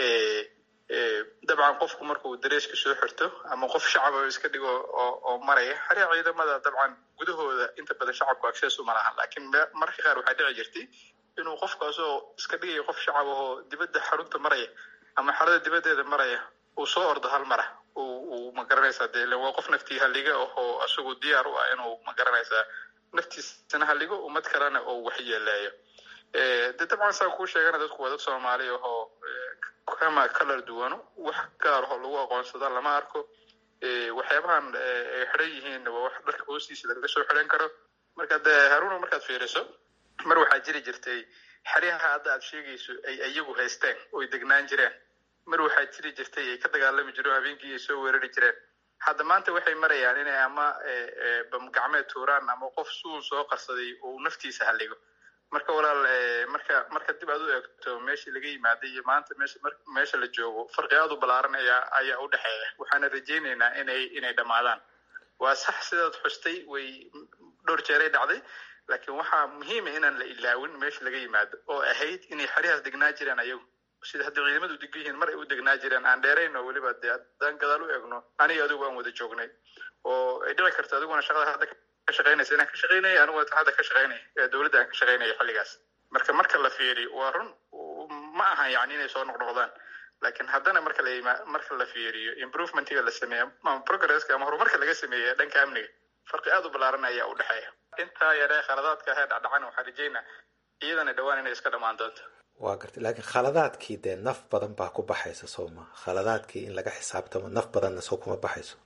dabcan qofku markuu dareeska soo xirto ama qof shacaba iska dhigo oo maraya xaria ciidamada dabcan gudahooda inta badan shacabku access uma lahan laakiin mararka qaar waxaa dhici jirtay inuu qofkaasoo iska dhigayo qof shacab ahoo dibadda xarunta maraya ama xarada dibaddeeda maraya uu soo ordo hal mara uu magaranaysaa de waa qof naftii halliga ahoo isagu diyaar u ah inuu magaranaysaa naftiisana halligo ummad kalena oo waxyeeleeyo de dabcan saa kuu sheegana dadku waa dad soomaali ahoo kama kalar duwano wax gaar ahoo lagu aqoonsada lama arko waxyaabahan ay xidhan yihiinna waa wax dharka hoostiisa laga soo xidhan karo marka de haruuna markaad fiiriso mar waxaa jiri jirtay xeryaha hadda aad sheegayso ay iyagu haysteen oy degnaan jireen mar waxaa jiri jirtay ay ka dagaalami jireen habeenkii ay soo weerari jireen hadda maanta waxay marayaan inay ama bamgacmeed tuuraan ama qof suun soo qarsaday uu naftiisa halligo marka walaal marka marka dib aad u eegto meeshii laga yimaaday iyo maanta meesha meesha la joogo farqi aad u ballaaran ayaa ayaa u dhexeeya waxaana rajaynaynaa inay inay dhammaadaan waa sax sidaad xustay way dhowr jeeray dhacday laakiin waxaa muhiima inaan la ilaawin meesha laga yimaado oo ahayd inay xeryahaas degnaa jireen ayagu sida hadda ciidamadu degan yihiin mar ay u degnaa jireen aan dheerayn oo weliba dee haddaan gadaal u eegno aniga adigu aan wada joognay oo ay dhici karto adiguna shaqada hadda ka shaqaynaysa inaan ka shaqaynaya aniguna hadda ka shaqaynaya dowladda aan ka shaqaynaya xilligaas marka marka la fiiriyo waa run ma ahan yani inay soo noqnoqdaan laakiin haddana marka la yima marka la fiiriyo improvementiga la sameeya ama progresska ama horumarka laga sameeya dhanka amniga farqi aad u ballaaran ayaa u dhexeeya intaa yaree khaladaadka ahee dhacdhacana waxaan rajaynaa iyadana dhowaan inay iska dhammaan doonto waa gartay laakiin khaladaadkii dee naf badan baa ku baxaysa soo ma khaladaadkii in laga xisaabtamo naf badanna soo kuma baxayso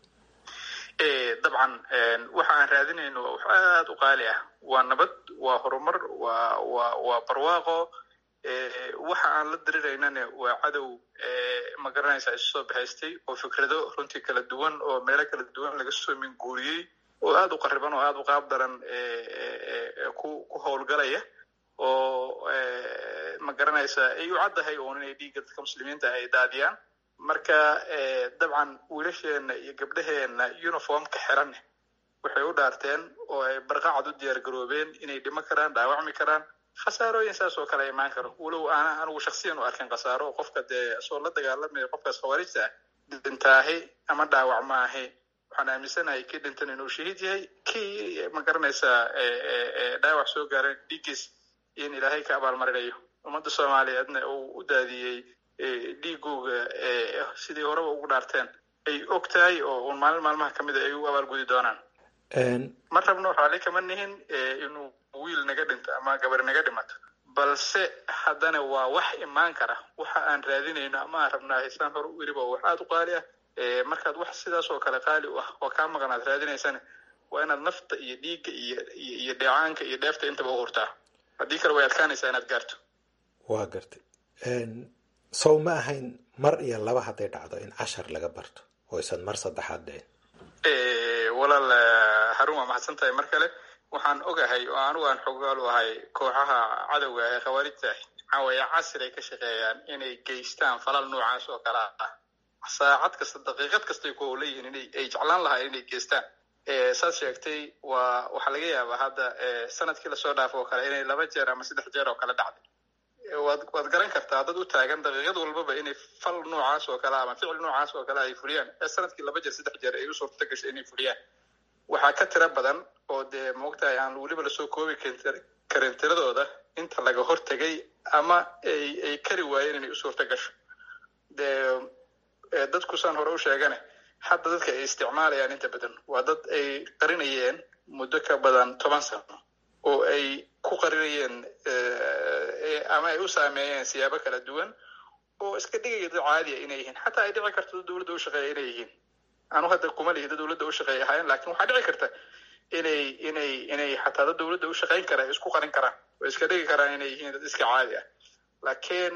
dabcan waxa aan raadinayno waa wax aada u qaali ah waa nabad waa horumar waa waa waa barwaaqo waxa aan la diriraynana waa cadow ma garanaysaa isu soo bahaystay oo fikrado runtii kala duwan oo meelo kala duwan laga soo minguuriyey oo aada u qariban oo aada u qaab daran ku ku howlgalaya oo ma garanaysaa ay u caddahay uun inay dhiigga dadka muslimiinta ay daadiyaan marka dabcan wiilasheena iyo gabdhaheena uniformka xiran waxay u dhaarteen oo ay barqacad u diyaar garoobeen inay dhimo karaan dhaawacmi karaan khasaarooyin saas oo kale imaan karo walow aana anigu shaksiyan u arkin khasaaro qofka dee soo la dagaalamaya qofkaas khawaarijta ah dhintaahi ama dhaawac maahi waxaan aaminsanahay kii dhintan inuu shahiid yahay kii ma garanaysaa dhaawac soo gaaran dhiiggiis in ilaahay ka abaalmarinayo ummadda soomaaliyeedna uu u daadiyey dhiigooga sidii horeba ugu dhaarteen ay og tahay oo un maalin maalmaha kamid a ay u abaalgudi doonaan ma rabno raalli kama nihin inuu wiil naga dhinto ama gabar naga dhimato balse haddana waa wax imaan kara waxa aan raadinayno ama aan rabnaa haysaan hore u iriba wax aada u qaali ah markaad wax sidaas oo kale qaali u ah oo kaa maqan aad raadinaysana waa inaad nafta iyo dhiigga iyo iyo dheecaanka iyo dheefta intaba u hurtaa haddii kale way adkaanaysaa inaad gaarto waa gartay sow ma ahayn mar iyo laba hadday dhacdo in cashar laga barto oo isan mar saddexaad dhicin walaal harun waa maxadsan tahay mar kale waxaan ogahay oo anigu aan xogaal u ahay kooxaha cadowga ee khawaarijta waxaa weeye casir ay ka shaqeeyaan inay geystaan falal noocaas oo kale ah saacad kasta daqiiqad kastay ku leeyihiin inay ay jeclaan lahaa inay geystaan saad sheegtay waa waxaa laga yaabaa hadda sanadkii lasoo dhaafo oo kale inay laba jeer ama saddex jeer oo kale dhacday waad waad garan kartaa dad u taagan daqiiqad walbaba inay fal noocaas oo kale ama ficil noocaas oo kale ay fuliyaan ee sanadkii laba jeer saddex jeer ay u suurta gashay inay fuliyaan waxaa ka tira badan oo dee moogtahay aan weliba lasoo koobi karin tiradooda inta laga hortegay ama ay ay kari waayeen inay u suurta gasho dee dadku saan hore u sheegane hadda dadka ay isticmaalayaan inta badan waa dad ay qarinayeen muddo ka badan toban sano oo ay ku qarinayeen ama ay u saameeyeen siyaabo kala duwan oo iska dhigaya dad caadiya inay yihiin xataa ay dhici karto dad dowladda u shaqeeya inay yihiin anu hadda kuma lihi dad dowladda u shaqeeya ahaayeen lakin waxaa dhici karta inay inay inay xataa dad dowladda u shaqeyn kara ay isku qarin karaan oo iska dhigi karaan inay yihiin dad iska caadi ah laakiin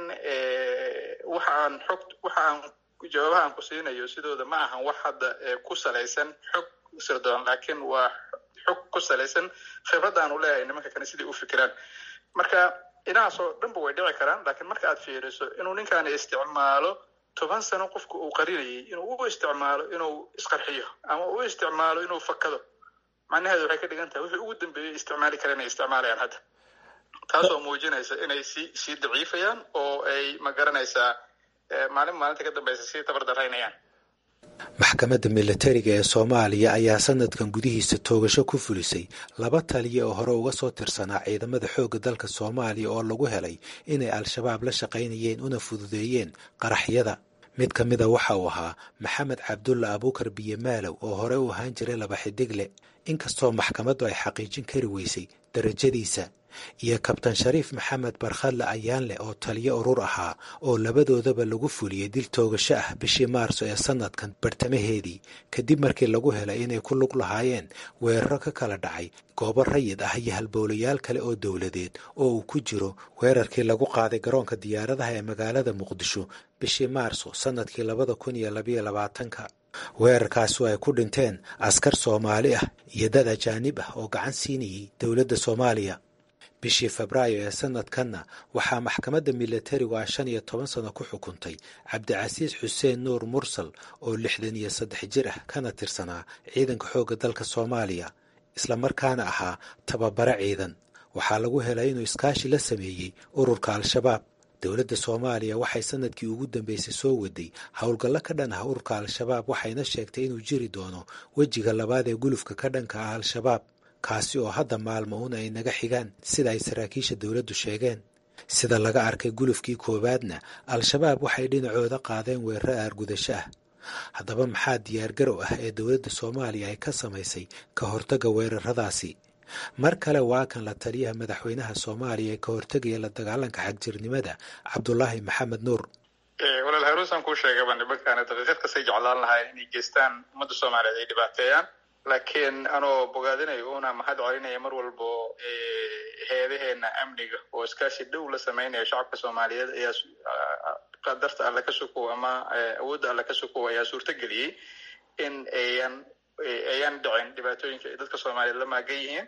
waxa aan xog waxa aan jawaabaha aan ku siinayo sidooda ma ahan wax hadda ku salaysan xog sirdoon laakiin waa xog ku salaysan khibrad aan u leeyahay nimanka kale siday u fikiraan marka inahaasoo dhanba way dhici karaan lakiin marka aad fiiriso inuu ninkaani isticmaalo toban sano qofku uu qarinayay inuu u isticmaalo inuu isqarxiyo ama u isticmaalo inuu fakado macnaheedu waxay ka dhigan tahay wixii ugu dambeeyay isticmaali kara inay isticmaalayaan hadda taasoo muujinaysa inay sii sii daciifayaan oo ay ma garanaysaa maalin maalinta ka dambeysa sii tabardaraynayaan maxkamadda militariga ee soomaaliya ayaa sanadkan gudihiisa toogasho ku fulisay laba taliya oo hore uga soo tirsanaa ciidamada xoogga dalka soomaaliya oo lagu helay inay al-shabaab la shaqaynayeen una fududeeyeen qaraxyada mid ka mida waxa uu ahaa maxamed cabdulla abuukar biyemaalow oo hore u ahaan jiray laba xidigle inkastoo maxkamaddu ay xaqiijin kari weysay darajadiisa iyo kabtan shariif maxamed barkhadle ayaanleh oo taliyo urur ahaa oo labadoodaba lagu fuliyey dil toogasho ah bishii maarso ee sanadkan bartamaheedii kadib markii lagu helay inay ku lug lahaayeen weeraro ka kala dhacay goobo rayid ah iyo halbowlayaal kale oo dowladeed oo uu ku jiro weerarkii lagu qaaday garoonka diyaaradaha ee magaalada muqdisho bishii maarso sanadkii labada kun iyo labayo labaatanka weerarkaasi ay ku dhinteen askar soomaali ah iyo dad ajaanib ah oo gacan siinayay dowladda soomaaliya bishii febraayo ee sanadkanna waxaa maxkamadda militarigu ah shan iyo toban sano ku xukuntay cabdicasiis xuseen nuur mursal oo lixdan iyo saddex jir ah kana tirsanaa ciidanka xoogga dalka soomaaliya islamarkaana ahaa tababare ciidan waxaa lagu helay inuu iskaashi la sameeyey ururka al-shabaab dowladda soomaaliya waxay sanadkii ugu dambeysay soo waday howlgallo ka dhan ah ururka al-shabaab waxayna sheegtay inuu jiri doono wejiga labaad ee gulufka ka dhanka ah al-shabaab kaasi oo hadda maalmo un ay naga xigaan sida ay saraakiisha dowladdu sheegeen sida laga arkay gulufkii koowaadna al-shabaab waxay dhinacooda qaadeen weeraro aargudasho ah haddaba maxaa diyaargarow ah ee dowladda soomaaliya ay ka samaysay ka hortagga weeraradaasi mar kale waa kan la taliyaha madaxweynaha soomaaliya ee ka hortegaya la dagaalanka xagjirnimada cabdulaahi maxamed nuur walaal haruusan kuu sheegaba nimankaana daqiiqad kastay jeclaan lahayn inay geystaan ummadda soomaaliyeed ay dhibaateeyaan laakiin anoo bogaadinayo una mahad celinaya mar walbo heedaheena amniga oo iskaashi dhow la sameynaya shacabka soomaaliyeed ayaa qadarta alle ka sukow ama awoodda alle ka sukow ayaa suurto geliyey in ayan ayaan dhicin dhibaatooyinka ay dadka soomaaliyeed la maagan yihiin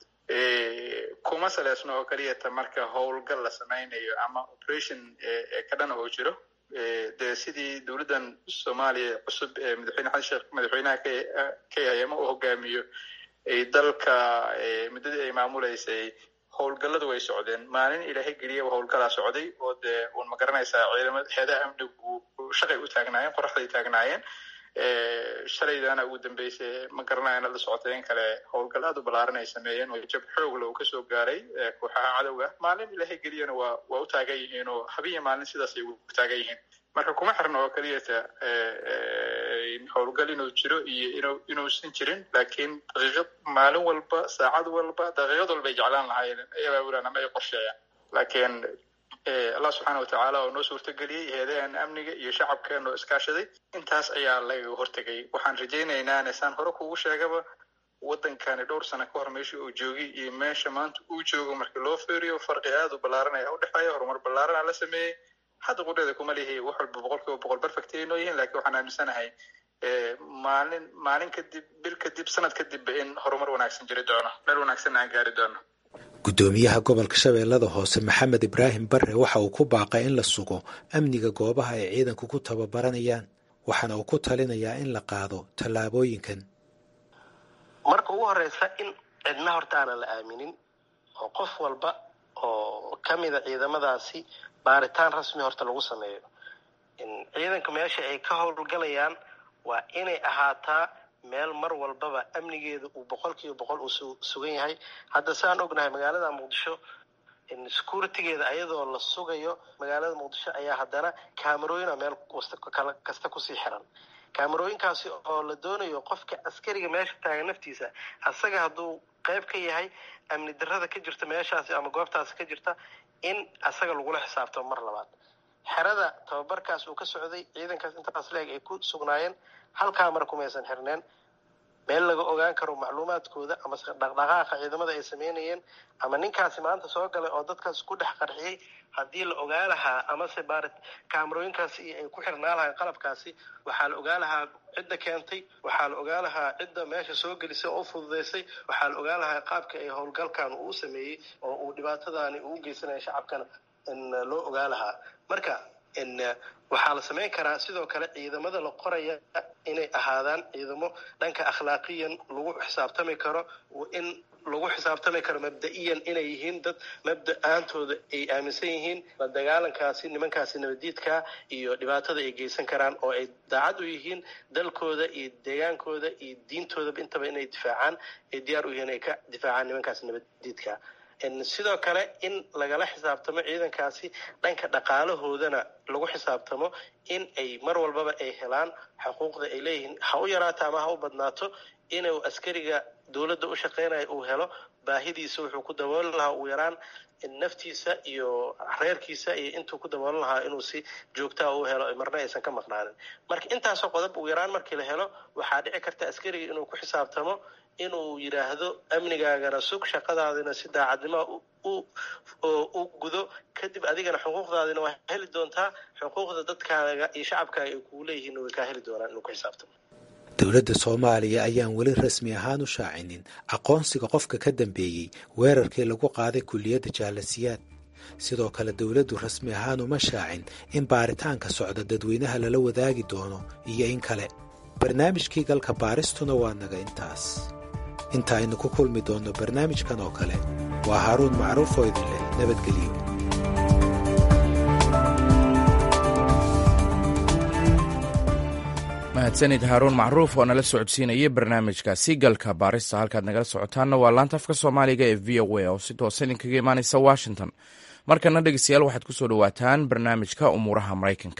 kuma saleysno oo keliyata marka howlgal la sameynayo ama operation ka dhana oo jiro dee sidii dowladdan soomaaliya cusub ee madaxweyne xasan sheekh madaxweynaha ka hayama uu hogaamiyo ay dalka muddadii ay maamuleysay howlgalladu way socdeen maalin ilaahay geliyaba howlgalaa socday oo dee un ma garanaysaa ciidamada heedaha amnigu shaqay u taagnaayeen qoraxday taagnaayeen shalaydana ugu dambeysay ma garanaya inaad la socotay in kale howlgal aad u ballaaran ay sameeyeen oo jab xoogla uu kasoo gaaray kooxaha cadowga maalin ilaahay geliyana waa waa u taagan yihiin oo habiya maalin sidaas ay u taagan yihiin marka kuma xirna oo keliyata howlgal inuu jiro iyo inu inuusan jirin laakiin daqiiqad maalin walba saacad walba daqiiqad walba ay jeclaan lahaayeen ay abaabulaan ama ay qorsheeyaan laakiin allah subxaana watacaala oo noo suurtageliyey heedaheena amniga iyo shacabkeena oo iskaashaday intaas ayaa lagaga hortegay waxaan rajaynaynaa nesaan hore kugu sheegaba waddankani dhowr sano ka hor meesha uu joogay iyo meesha maanta uu joogo markii loo fiiriyo farqi aad u ballaaran ayaa u dhexeeya horumar ballaarana la sameeyey hadda qudheeda kuma lihi wax walba boqol kiiba boqol perfect ay noo yihiin laakiin waxaan aaminsanahay maalin maalin kadib bil kadib sanad kadibba in horumar wanaagsan jiri doono meel wanaagsanna aan gaari doono guddoomiyaha gobolka shabeellada hoose maxamed ibraahim barre waxa uu ku baaqay in la sugo amniga goobaha ay ciidanku ku tababaranayaan waxaana uu ku talinayaa in la qaado tallaabooyinkan marka ugu horeysa in cidna horta aanan la aaminin oo qof walba oo ka mida ciidamadaasi baaritaan rasmi horta lagu sameeyo ciidanka meesha ay ka howlgalayaan waa inay ahaataa meel mar walbaba amnigeeda uu boqol kiiba boqol uu sugan yahay hadda saan ognahay magaalada muqdisho securitygeeda ayadoo la sugayo magaalada muqdisho ayaa haddana kaamarooyina meel kasta kusii xiran kaamarooyinkaasi oo la doonayo qofka askariga meesha taagan naftiisa asaga hadduu qayb ka yahay amni darada ka jirta meeshaasi ama goobtaasi ka jirta in asaga lagula xisaabtamo mar labaad xerada tababarkaas uu ka socday ciidankaas intaas leeg ay ku sugnaayeen hal kaamara kumaysan xirneen meel laga ogaan karo macluumaadkooda ama dhaqdhaqaaqa ciidamada ay sameynayeen ama ninkaasi maanta soo galay oo dadkaas ku dhex qarxiyey haddii la ogaa lahaa amase baari kaamarooyinkaasi ay ku xirnaa lahayn qalabkaasi waxaa la ogaa lahaa cidda keentay waxaa la ogaa lahaa cidda meesha soo gelisay oo fududaysay waxaa la ogaa lahaa qaabka ay howlgalkan uu sameeyey oo uu dhibaatadaani uu geysanaya shacabkana loo ogaa lahaa marka waxaa la samayn karaa sidoo kale ciidamada la qoraya inay ahaadaan ciidamo dhanka akhlaaqiyan lagu xisaabtami karo in lagu xisaabtami karo mabda-iyan inay yihiin dad mabda-aantooda ay aaminsan yihiin la dagaalankaasi nimankaasi nabadiidka iyo dhibaatada ay geysan karaan oo ay daacad u yihiin dalkooda iyo deegaankooda iyo diintoodaba intaba inay difaacaan ay diyaar u yihiin ay ka difaacaan nimankaasi nabadiidka sidoo kale in lagala xisaabtamo ciidankaasi dhanka dhaqaalahoodana lagu xisaabtamo in ay mar walbaba ay helaan xuquuqda ay leeyihiin ha u yaraato ama ha u badnaato inuu askariga dowladda u shaqeynaya uu helo baahidiisa wuxuu ku dabooli lahaa ugu yaraan naftiisa iyo reerkiisa iyo intuu ku daboolan lahaa inuu si joogtaa u helo marna aysan ka maqnaanin marka intaasoo qodob ugu yaraan markii la helo waxaa dhici karta askariga inuu ku xisaabtamo inuu yidhaahdo amnigaagana sug shaqadaadina si daacadnimo u gudo kadib adigana xuquuqdaadina waa heli doontaa xuquuqda dadkaaga iyo shacabkaaga ay kugu leeyihiin way kaa heli doonaan inuu ku xisaabtamo dowladda soomaaliya ayaan weli rasmi ahaan u shaacinin aqoonsiga qofka ka dambeeyey weerarkii lagu qaaday kulliyadda jaalasiyaad sidoo kale dowladdu rasmi ahaan uma shaacin in baaritaanka socda dadweynaha lala wadaagi doono iyo in kale barnaamijkii galka baaristuna waa naga intaas inta aynu ku kulmi doonno barnaamijkan oo kale waa haaruun macruuf oo idin leh nabadgelyo mahadsanid haaruun macruuf oo nala socodsiinayay barnaamijkaasi galka baarista halkaad nagala socotaanna waa laanta afka soomaaliga ee v o a oo si toosa idinkaga imaanaysa washington markana dhegeystayaal waxaad ku soo dhowaataan barnaamijka umuuraha maraykanka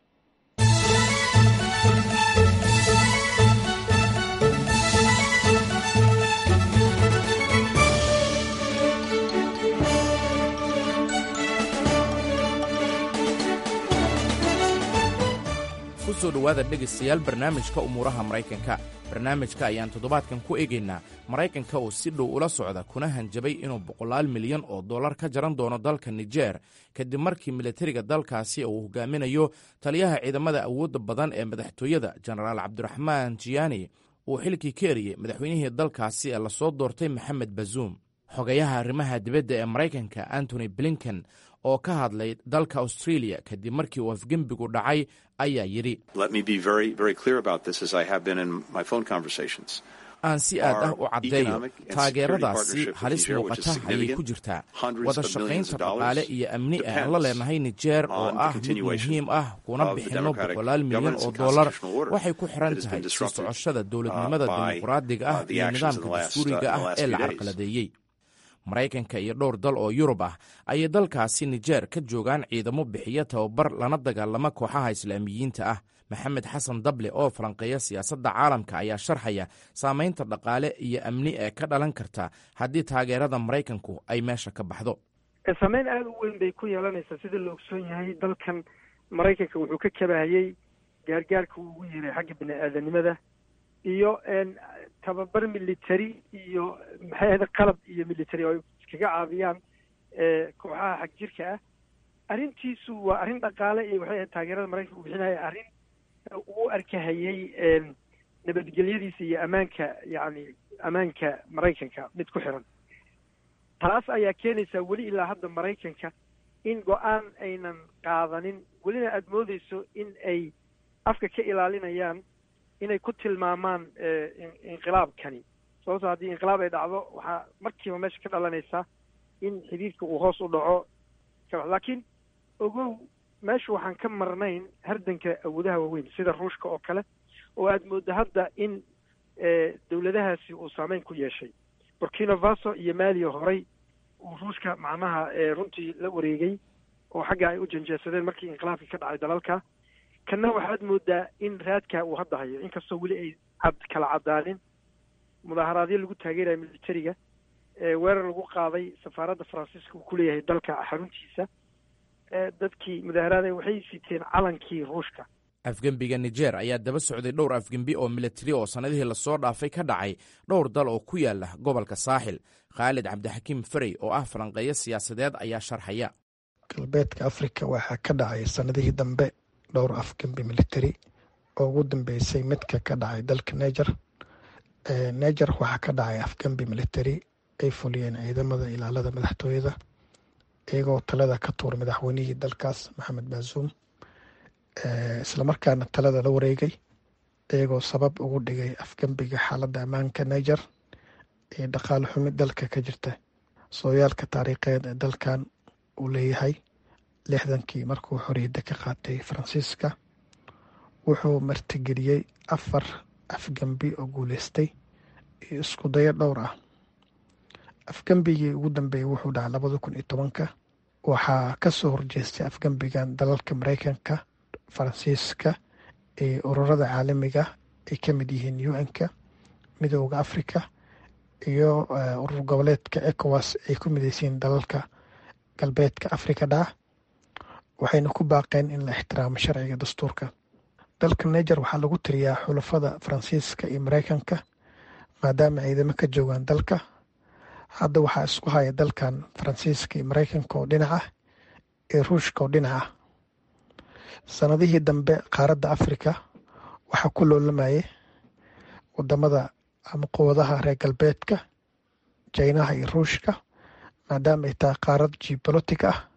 kusoo dhowaada dhegaystayaal barnaamijka umuuraha maraykanka barnaamijka ayaan toddobaadkan ku eegaynaa maraykanka oo si dhow ula socda kuna hanjabay inuu boqolaal milyan oo dollar ka jaran doono dalka nijer kadib markii militariga dalkaasi uu hogaaminayo taliyaha ciidamada awoodda badan ee madaxtooyada jenaraal cabdiraxmaan jiyaani uu xilkii ka eriyey madaxweynihii dalkaasi ee lasoo doortay maxamed bazuum xogayaha arrimaha dibadda ee maraykanka antony blinken oo ka hadlay dalka australia kadib markii uu afgembigu dhacay ayaa yidhi aan si aad ah u caddeeyo taageeradaasi halis muuqata ayay ku jirtaa wada shaqaynta dhaqaale iyo amni ah aan la leenahay nijeer oo ah mid muhiim ah kuna bixinno boqolaal milyan oo dollar waxay ku xiran tahay sii socoshada dowladnimada dimuqraadiga ah iyo nidaamka dastuuriga ah ee la carqaladeeyey maraykanka iyo dhowr dal oo yurub ah ayay dalkaasi nijeer ka joogaan ciidamo bixiya tababar lana dagaalama kooxaha islaamiyiinta ah maxamed xasan dable oo falanqeeya siyaasadda caalamka ayaa sharxaya saamaynta dhaqaale iyo amni ee ka dhalan karta haddii taageerada maraykanku ay meesha ka baxdo saameyn aada u weyn bay ku yeelanaysaa sida la ogsoon yahay dalkan maraykanka wuxuu ka kabahayey gaargaarka uu ugu yeeray xagga bini aadanimada iyo tababar military iyo maxay ahayd qalab iyo military oo ay iskaga caabiyaan kooxaha xag jirka ah arrintiisu waa arrin dhaqaale iyo waxay ahayd taageerada maraykanka uu bixinaya arrin uu arkahayey nabadgelyadiisa iyo ammaanka yacni ammaanka maraykanka mid ku xiran taas ayaa keenaysaa weli ilaa hadda maraykanka in go-aan aynan qaadanin welina aada moodeyso in ay afka ka ilaalinayaan inay ku tilmaamaan inqilaabkani sababtoo haddii inqilaab ay dhacdo waxaa markiiba meesha ka dhalanaysaa in xidhiirka uu hoos u dhaco ka bax laakiin ogow meesha waxaan ka marnayn hardanka awoodaha waaweyn sida ruushka oo kale oo aada mooddo hadda in dowladahaasi uu saameyn ku yeeshay burkina faso iyo maaliya horay uu ruushka macnaha runtii la wareegay oo xagga ay u janjeesadeen markii inqilaabkii ka dhacay dalalka kanna waxaad moodaa in raadka uu hadda hayo inkastoo weli ay cad kala caddaanin mudaaharaadyo lagu taageeraya militariga weerar lagu qaaday safaaradda faransiiska uu ku leeyahay dalka xaruntiisa dadkii mudaaharaada waxay siteen calankii ruushka afgembiga nijer ayaa daba socday dhowr afgembi oo militari oo sannadihii lasoo dhaafay ka dhacay dhowr dal oo ku yaala gobolka saaxil khaalid cabdixakiim ferey oo ah falanqeeyo siyaasadeed ayaa sharxaya galbeedka afrika waxaa ka dhacay sannadihii dambe dhowr afgembi militari oo ugu dambeysay midka ka dhacay dalka neger neger waxaa ka dhacay afgembi militari ay fuliyeen ciidamada ilaalada madaxtooyada iyagoo talada ka tuur madaxweynihii dalkaas maxamed baasuum islamarkaana talada la wareegay iyagoo sabab ugu dhigay afgembiga xaaladda ammaanka niger iyo dhaqaale xumi dalka ka jirta sooyaalka taariikheed ee dalkan uu leeyahay lixdankii markuu xoriyadda ka qaatay faransiiska wuxuu martigeliyey afar afgembi oo guuleystay iyo isku dayo dhowr ah afgembigii ugu dambeeyey wuxuu dhacay labada kun iyo tobanka waxaa kasoo horjeestay afgembigan dalalka mareykanka faransiiska iyo ururada caalamiga ay ka mid yihiin un-ka midooda africa iyo urur goboleedka ecowas ay ku mideysiin dalalka galbeedka africa dhaca waxayna ku baaqeen in la ixtiraamo sharciga dastuurka dalka niger waxaa lagu tiriyaa xulafada faransiiska iyo mareykanka maadaama ciidamo ka joogaan dalka hadda waxaa isku haya dalkan faransiiska iyo mareykanka oo dhinac ah iyo ruushka oo dhinac ah sanadihii dambe qaaradda afrika waxaa ku loolamayay wadamada ama quwadaha reer galbeedka jinaha iyo ruushka maadaama ay tahay qaarad geobolotic ah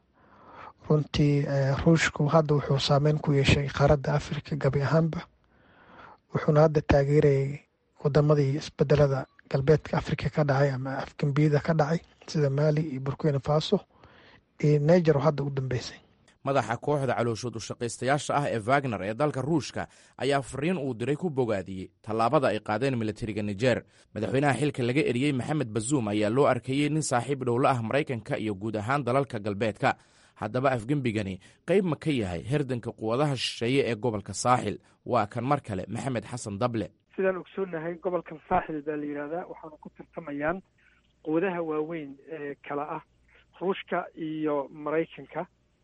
runtii ruushku hadda wuxuu saameyn ku yeeshay qaaradda afrika gabi ahaanba wuxuuna hadda taageerayay wadamadii isbedelada galbeedka afrika ka dhacay ama afgembiyada ka dhacay sida maali iyo burkina faso iyo niger oo hadda u dambeysay madaxa kooxda calooshood ushaqaystayaasha ah ee wagner ee dalka ruushka ayaa fariin uu diray ku bogaadiyey tallaabada ay qaadeen militariga nijer madaxweynaha xilka laga eriyey maxamed bazuum ayaa loo arkayey nin saaxiib dhowla ah maraykanka iyo guud ahaan dalalka galbeedka haddaba afgembigani qayb ma ka yahay herdanka quwadaha shisheeye ee gobolka saaxil waa kan mar kale maxamed xasan dable sidaan ogsoonahay gobolkan saaxil baa la yidhahdaa waxaana ku tartamayaan quwadaha waaweyn ee kala ah ruushka iyo maraykanka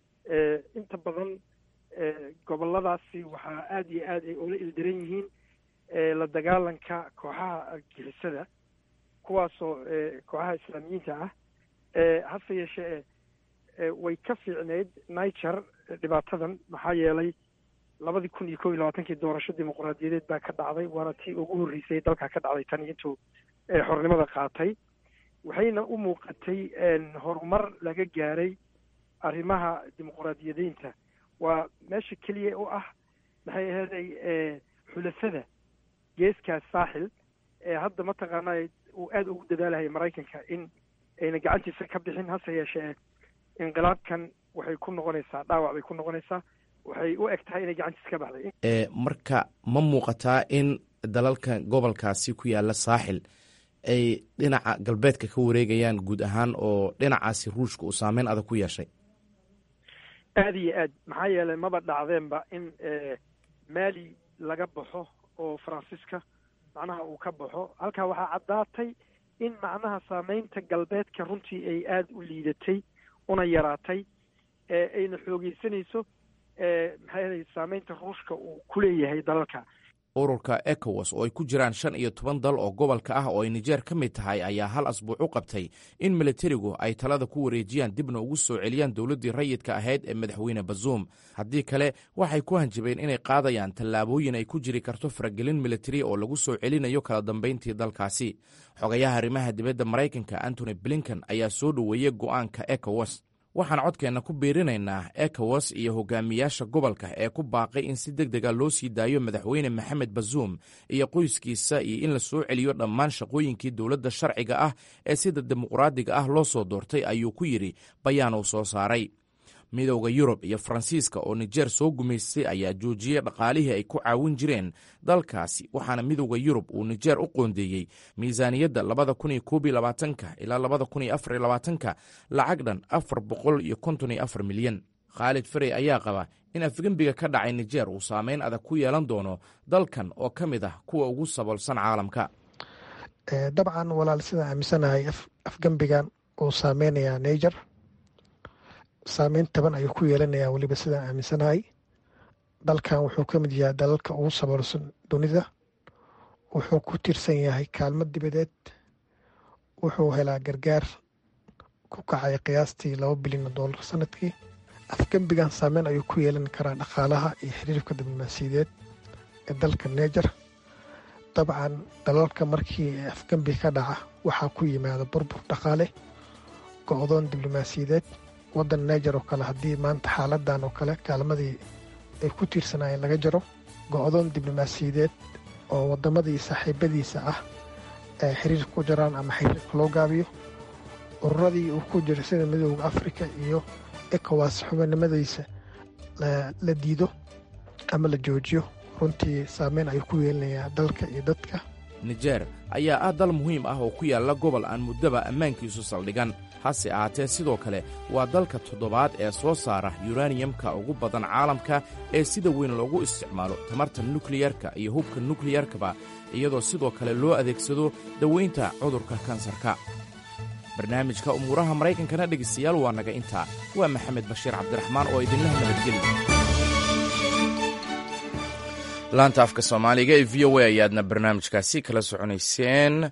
inta badan goboladaasi waxaa aada iyo aad ay ula ildaran yihiin la dagaalanka kooxaha argixisada kuwaasoo kooxaha islaamiyiinta ah hase yeeshee way ka fiicneyd niger dhibaatadan maxaa yeelay labadii kun iyo kow iyo labaatankii doorasho dimuqraadiyadeed baa ka dhacday waana tii ugu horreysay dalka ka dhacday tan intuu xornimada qaatay waxayna u muuqatay horumar laga gaaray arrimaha dimuqraadiyadeynta waa meesha keliya u ah maxay aheeday xulafada geeskaas saaxil ee hadda mataqaanaa uu aada ugu dadaalahaya maraykanka in ayna gacantiisa ka bixin hase yeeshee inqilaabkan waxay ku noqonaysaa dhaawac bay ku noqonaysaa waxay u eg tahay inay gacantiisa ka baxday marka ma muuqataa in dalalka gobolkaasi ku yaala saaxil ay dhinaca galbeedka ka wareegayaan guud ahaan oo dhinacaasi ruushka uu saameyn adag ku yeeshay aada iyo aad maxaa yeelay maba dhacdeenba in maali laga baxo oo faransiiska macnaha uu ka baxo halkaa waxaa caddaatay in macnaha saameynta galbeedka runtii ay aada u liidatay una yaraatay ayna xoogeysanayso maxay ahaday saameynta ruushka uu ku leeyahay dalalka ururka ecowas oo ay ku jiraan shan iyo toban dal oo gobolka ah oo ay nijeer ka mid tahay ayaa hal asbuuc u qabtay in militarigu ay talada ku wareejiyaan dibna ugu soo celiyaan dowladdii rayidka ahayd ee madaxweyne bazuum haddii kale waxay ku hanjabeen inay qaadayaan tallaabooyin ay ku jiri karto faragelin militari oo lagu soo celinayo kala dambayntii dalkaasi xogayaha arrimaha dibadda maraykanka antony blinken ayaa soo dhoweeyey go'aanka ecowas waxaan codkeenna ku biirinaynaa ecowas iyo hogaamiyaasha gobolka ee ku baaqay in si deg dega loo sii daayo madaxweyne maxamed bazuum iyo qoyskiisa iyo in la soo celiyo dhammaan shaqooyinkii dowladda sharciga ah ee sida dimuqraadiga ah loo soo doortay ayuu ku yidhi bayaan uu soo saaray midowda yurub iyo faransiiska oo nijeer soo gumaystay ayaa joojiyey dhaqaalihii ay ku caawin jireen dalkaasi waxaana midowda yurub uu nijeer u qoondeeyey miisaaniyadda labada kun iyo koob iyo labaatanka ilaa labada kun iyo afar iyo labaatanka lacag dhan afar boqol iyo konton iyo afar milyan khaalid farey ayaa qaba in afgembiga ka dhacay nijeer uu saameyn adag ku yeelan doono dalkan oo ka mid ah kuwa ugu saboolsan caalamka dabcan walaal sidaan aaminsanahay afgembigan uu saameynayaa niger saameyn taban ayuu ku yeelanayaa weliba sidaan aaminsanahay dalkan wuxuu ka mid yahay dalalka ugu saboolsan dunida wuxuu ku tiirsan yahay kaalmo dibadeed wuxuu helaa gargaar ku kacay qiyaastii laba bilyan oo doolar sanadkii afgembigan saameyn ayuu ku yeelan karaa dhaqaalaha iyo xiriirka diblomaasiyadeed ee dalka niger dabcan dalalka markii afgembi ka dhaca waxaa ku yimaada burbur dhaqaale go-doon diblomaasiyadeed waddan niger oo kale haddii maanta xaaladan oo kale kaalmadii ay ku tiirsanaayeen laga jaro go-doon diblomaasiyadeed oo wadamadii saaxiibadiisa ah ay xiriirka ku jiraan ama xiriirka loo gaabiyo ururadii uu ku jiro sida midooda afrika iyo ecowas xubinimadiisa la diido ama la joojiyo runtii saameyn ayuu ku yeelanayaa dalka iyo dadka nijeer ayaa ah dal muhiim ah oo ku yaalla gobol aan muddaba ammaankiisu saldhigan hase ahaatee sidoo kale waa dalka toddobaad ee soo saara yuraniyamka ugu badan caalamka ee sida weyn loogu isticmaalo tamarta nukliyarka iyo hubka nukliyarkaba iyadoo sidoo kale loo adeegsado daweynta cudurka kansarka barnaamijka umuuraha maraykankana dhegaystayaal waa naga intaa waa maxamed bashiir cabdiraxmaan oo idinlaha nabadgeli laanta afka soomaaliga ee v o a ayaadna barnaamijkaasi kala soconayseen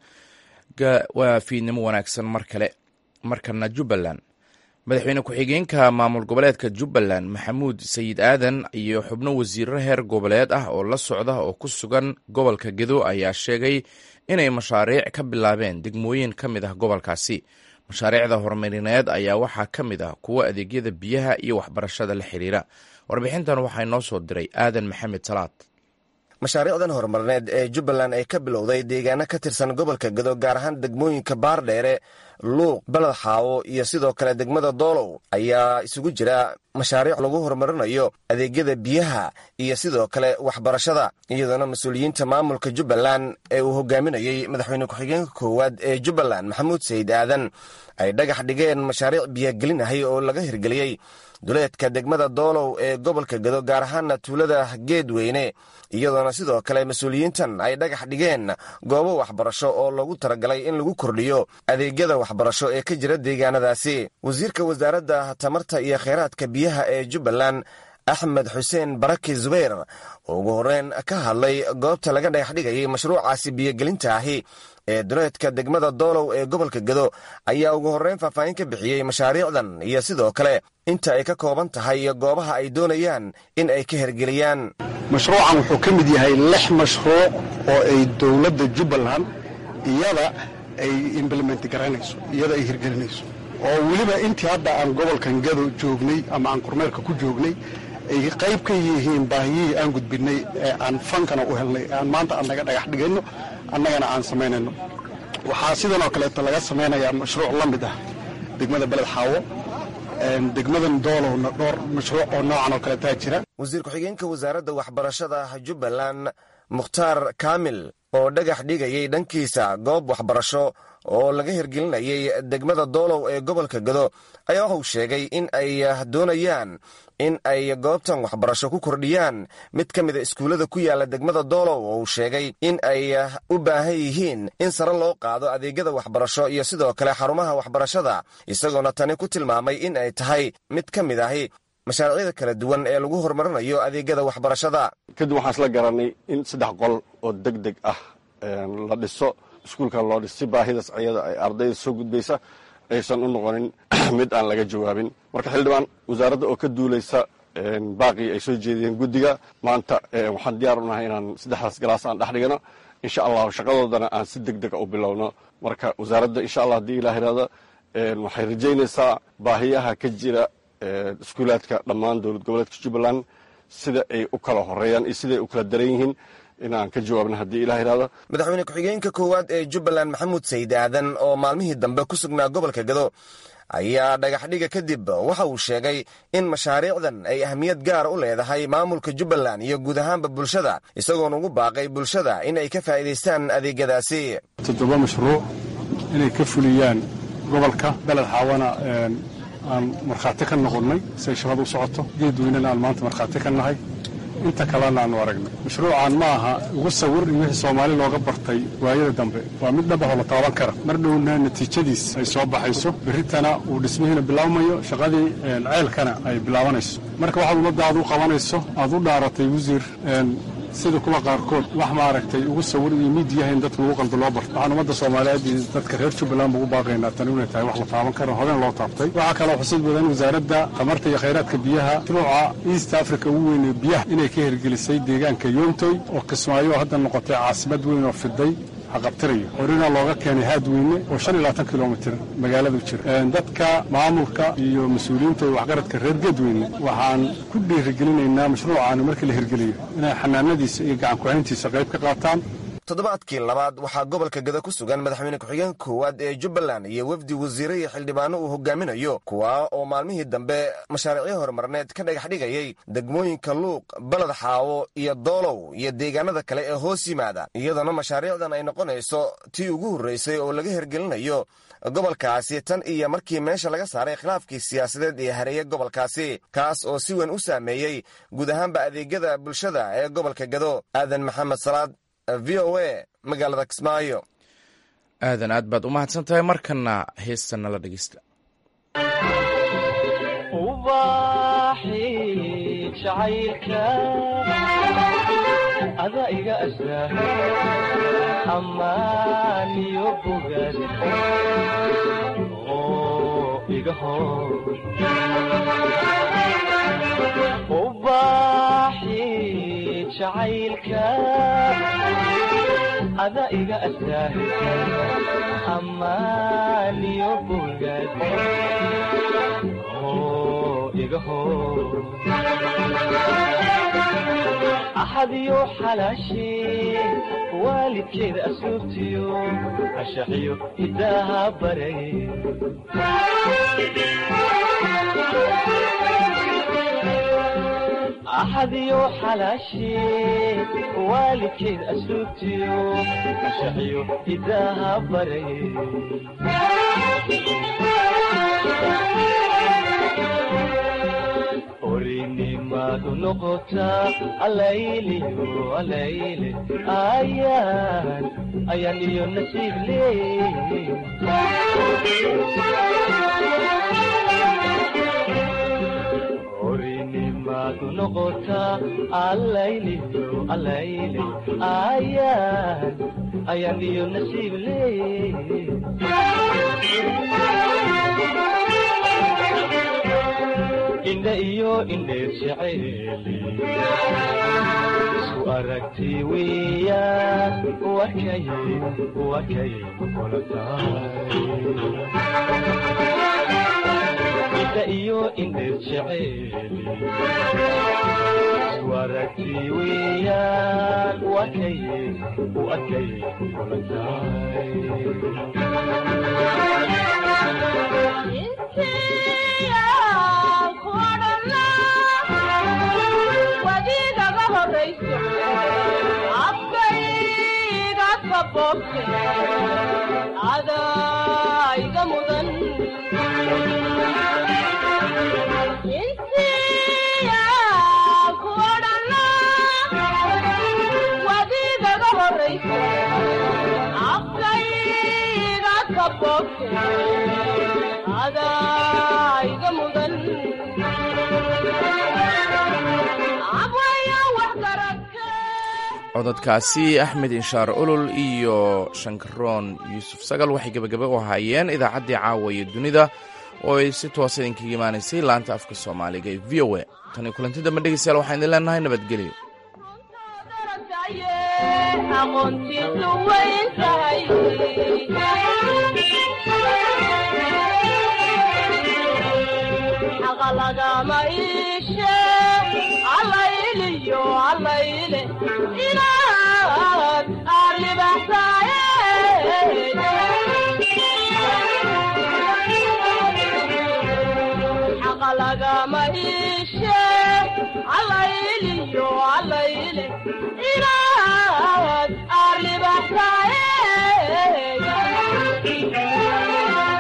waa fiidnimo wanaagsan mar kale markana jubbaland madaxweyne ku-xigeenka maamul goboleedka jubbaland maxamuud sayid aadan iyo xubno wasiirro heer goboleed ah oo la socda oo ku sugan gobolka gedo ayaa sheegay inay mashaariic ka bilaabeen degmooyin ka mid ah gobolkaasi mashaariicda horumarineed ayaa waxaa ka mid ah kuwo adeegyada biyaha iyo waxbarashada la xiriira warbixintan waxaa inoo soo diray aadan maxamed salaad mashaariicdan horumarineed ee jubbaland ay ka bilowday deegaano ka tirsan gobolka gedo gaar ahaan degmooyinka baardheere luuq baled xaawo iyo sidoo kale degmada doolow ayaa isugu jira mashaariic lagu horumarinayo adeegyada biyaha iyo sidoo kale waxbarashada iyadoona mas-uuliyiinta maamulka jubbaland ee uu hogaaminayey madaxweyne ku-xigeenka koowaad ee jubbaland maxamuud sayid aadan ay dhagax dhigeen mashaariic biyagelin ahay oo laga hirgeliyey duleedka degmada doolow ee gobolka gedo gaar ahaana tuulada geedweyne iyadoona sidoo kale mas-uuliyiintan ay dhagax dhigeen goobo waxbarasho oo loogu talagalay in lagu kordhiyo adeegyada waxbarasho ee ka jira deegaanadaasi wasiirka wasaaradda tamarta iyo kheyraadka biyaha ee jubbaland axmed xuseen baraki zubayr oo ugu horreyn ka hadlay goobta laga dhagax dhigayay mashruucaasi biyogelinta ahi ee duleedka degmada doolow ee gobolka gedo ayaa ugu horreyn faahfaahin ka bixiyey mashaariicdan iyo sidoo kale inta ay ka kooban tahay iyo goobaha ay doonayaan in ay ka hergeliyaan mashruucan wuxuu ka mid yahay lix mashruuc oo ay dowladda jubbaland iyada ay implement garaynayso iyada ay hirgelinayso oo weliba intii hadda aan gobolkan gado joognay ama aan kormeerka ku joognay ay qayb ka yihiin baahiyihii aan gudbinay ee aan fankana u helnay aan maanta aan naga dhagax dhigayno annagana aan samaynayno waxaa sidanoo kaleeto laga samaynayaa mashruuc la mid ah degmada beled xaawo degmadan doolowna dhowr mashruuc oo noocan oo kaleetaa jira wasiir ku-xigeenka wasaaradda waxbarashada jubbaland mukhtaar kaamil oo dhagax dhigayay dhankiisa goob waxbarasho oo laga hirgelinayay degmada doolow ee gobolka gado ayaa waxuu sheegay in ay doonayaan in ay goobtan waxbarasho ku kordhiyaan mid ka mida iskuullada ku yaala degmada doolow oo uu sheegay in ay u baahan yihiin in sare loo qaado adeegyada waxbarasho iyo sidoo kale xarumaha waxbarashada isagoona tani ku tilmaamay in ay tahay mid ka mid ahi mashaariicda kala duwan ee lagu horumarinayo adeegyada waxbarashada kadib waxaan isla garanay in saddex qol oo deg deg ah la dhiso iskuulkan loo dhis si baahidaas ayada ay ardayda soo gudbaysa aysan u noqonin mid aan laga jawaabin marka xildhibaan wasaaradda oo ka duulaysa baaqii ay soo jeediyeen guddiga maanta waxaan diyaar u nahay inaan saddexdaas galaas aan dhex dhigano insha allahu shaqadoodana aan si deg dega u bilowno marka wasaaradda insha allah haddii ilah irahda waxay rajaynaysaa baahiyaha ka jira iskuulaadka dhammaan dowlad goboleedka jubbaland sida ay u kala horeeyaan iyo siday u kala daran yihiin inaan ka jawaabno haddii ilah irahdo madaxweyne ku-xigeenka koowaad ee jubbaland maxamuud sayid aadan oo maalmihii dambe ku sugnaa gobolka gado ayaa dhagaxdhiga kadib waxa uu sheegay in mashaariicdan ay ahmiyad gaar u leedahay maamulka jubbaland iyo guud ahaanba bulshada isagoona ugu baaqay bulshada in ay ka faa'iidaystaan adeegyadaasi toddoba mashruuc inay ka fuliyaan gobolka beled xaawana aan markhaati ka noqonnay siay shaqada u socoto geedweynena aan maanta markhaati ka nahay inta kalena aanu aragnay mashruucan ma aha ugu sawir iyo wixii soomaali looga bartay waayada dambe waa mid dhabahoo la taaban kara mar dhowna natiijadiis ay soo baxayso berritana uu dhismihiina bilaabmayo shaqadii ceelkana ay bilaabanayso marka waxaad ummadda aad u qabanayso aad u dhaaratay wasiir sida kuwa qaarkood wax maaragtay ugu sawir iyo miidiyaha in dadka lagu qaldo loo barto waxaan ummadda soomaaliyeed iyo dadka reer jubbaland ba ugu baaqaynaa tani inay tahay wax la taaban karo horeen loo taabtay waxaa kaloo xusid badan wasaaradda tamarta iyo khayraadka biyaha mashruuca east africa ugu weynee biyaha inay ka hirgelisay deegaanka yoontoy oo kismaayo hadda noqotay caasimad weyn oo fiday haqabtirayo horina looga keenay haadweyne oo shan iyo labaatan kilomitir magaaladu jira dadka maamulka iyo mas-uuliyiinta iyo waxgaradka reer geedweyne waxaan ku dhiirigelinaynaa mashruucaani markii la hirgeliyo inay xanaanadiisa iyo gacan ku-hayntiisa qayb ka qaataan toddobaadkii labaad waxaa gobolka gada ku sugan madaxweyne ku-xigeenka koowaad ee jubbaland iyo wefdi wasiire iyo xildhibaano uu hogaaminayo kuwa oo maalmihii dambe mashaariicyo horumarneed ka dhagax dhigayay degmooyinka luuq baled xaawo iyo doolow iyo deegaanada kale ee hoos yimaada iyadoona mashaariicdan ay noqonayso tii ugu horreysay oo laga hirgelinayo gobolkaasi tan iyo markii meesha laga saaray khilaafkii siyaasadeed ee hareeye gobolkaasi kaas oo si weyn u saameeyey guud ahaanba adeegyada bulshada ee gobolka gado aadan maxamed salaad v o a magaalada kismaayo aadan aad baad u mahadsan tahay markana heesta nala dhegeysta ada iga astaa amaaniyo bogaad oo iga hor ubaaxi jacaylka ada iga astaa amaaniyo bogaad oo iga hor axadiyo xalaashee waalidkeeda asluubtiyo ashaxiyo hidaaha baray axadiyo xalaashee waalidkeeda asluubtiyo ashaxiyo hidaaha baray orinimadu noqotaa alayliyo alayle ayaan ayaan iyo nasiib leey orinimadu noqotaa alayliyo alayle ayaan ayaan iyo nasiib leey indha iyo indheer jeceeli isku aragti weeyaan wakay wakay kula tahay indha iyo indheer jeceeli isku aragti weeyaan wakay wakay kula wadiidaga horayso afkayga kaboobte adayga mudan insiya ku odhana wadiidaga horayso afkayga kaboobte adayga mudan cododkaasi axmed inshaar olol iyo shankaroon yuusuf sagal waxay gebagaba u ahaayeen idaacaddii caawa iyo dunida oo ay si toosa idinkaga imaanaysay laanta afka soomaaliga ee v o a tani kulanti dambe dhegeystayaal waxaan idin leenahay nabadgelyo aqoontiisu weyn tahay xaqa lagama iishe allayliyo allayle inaad aad igama iishe allayliyo allayle inaad arribatae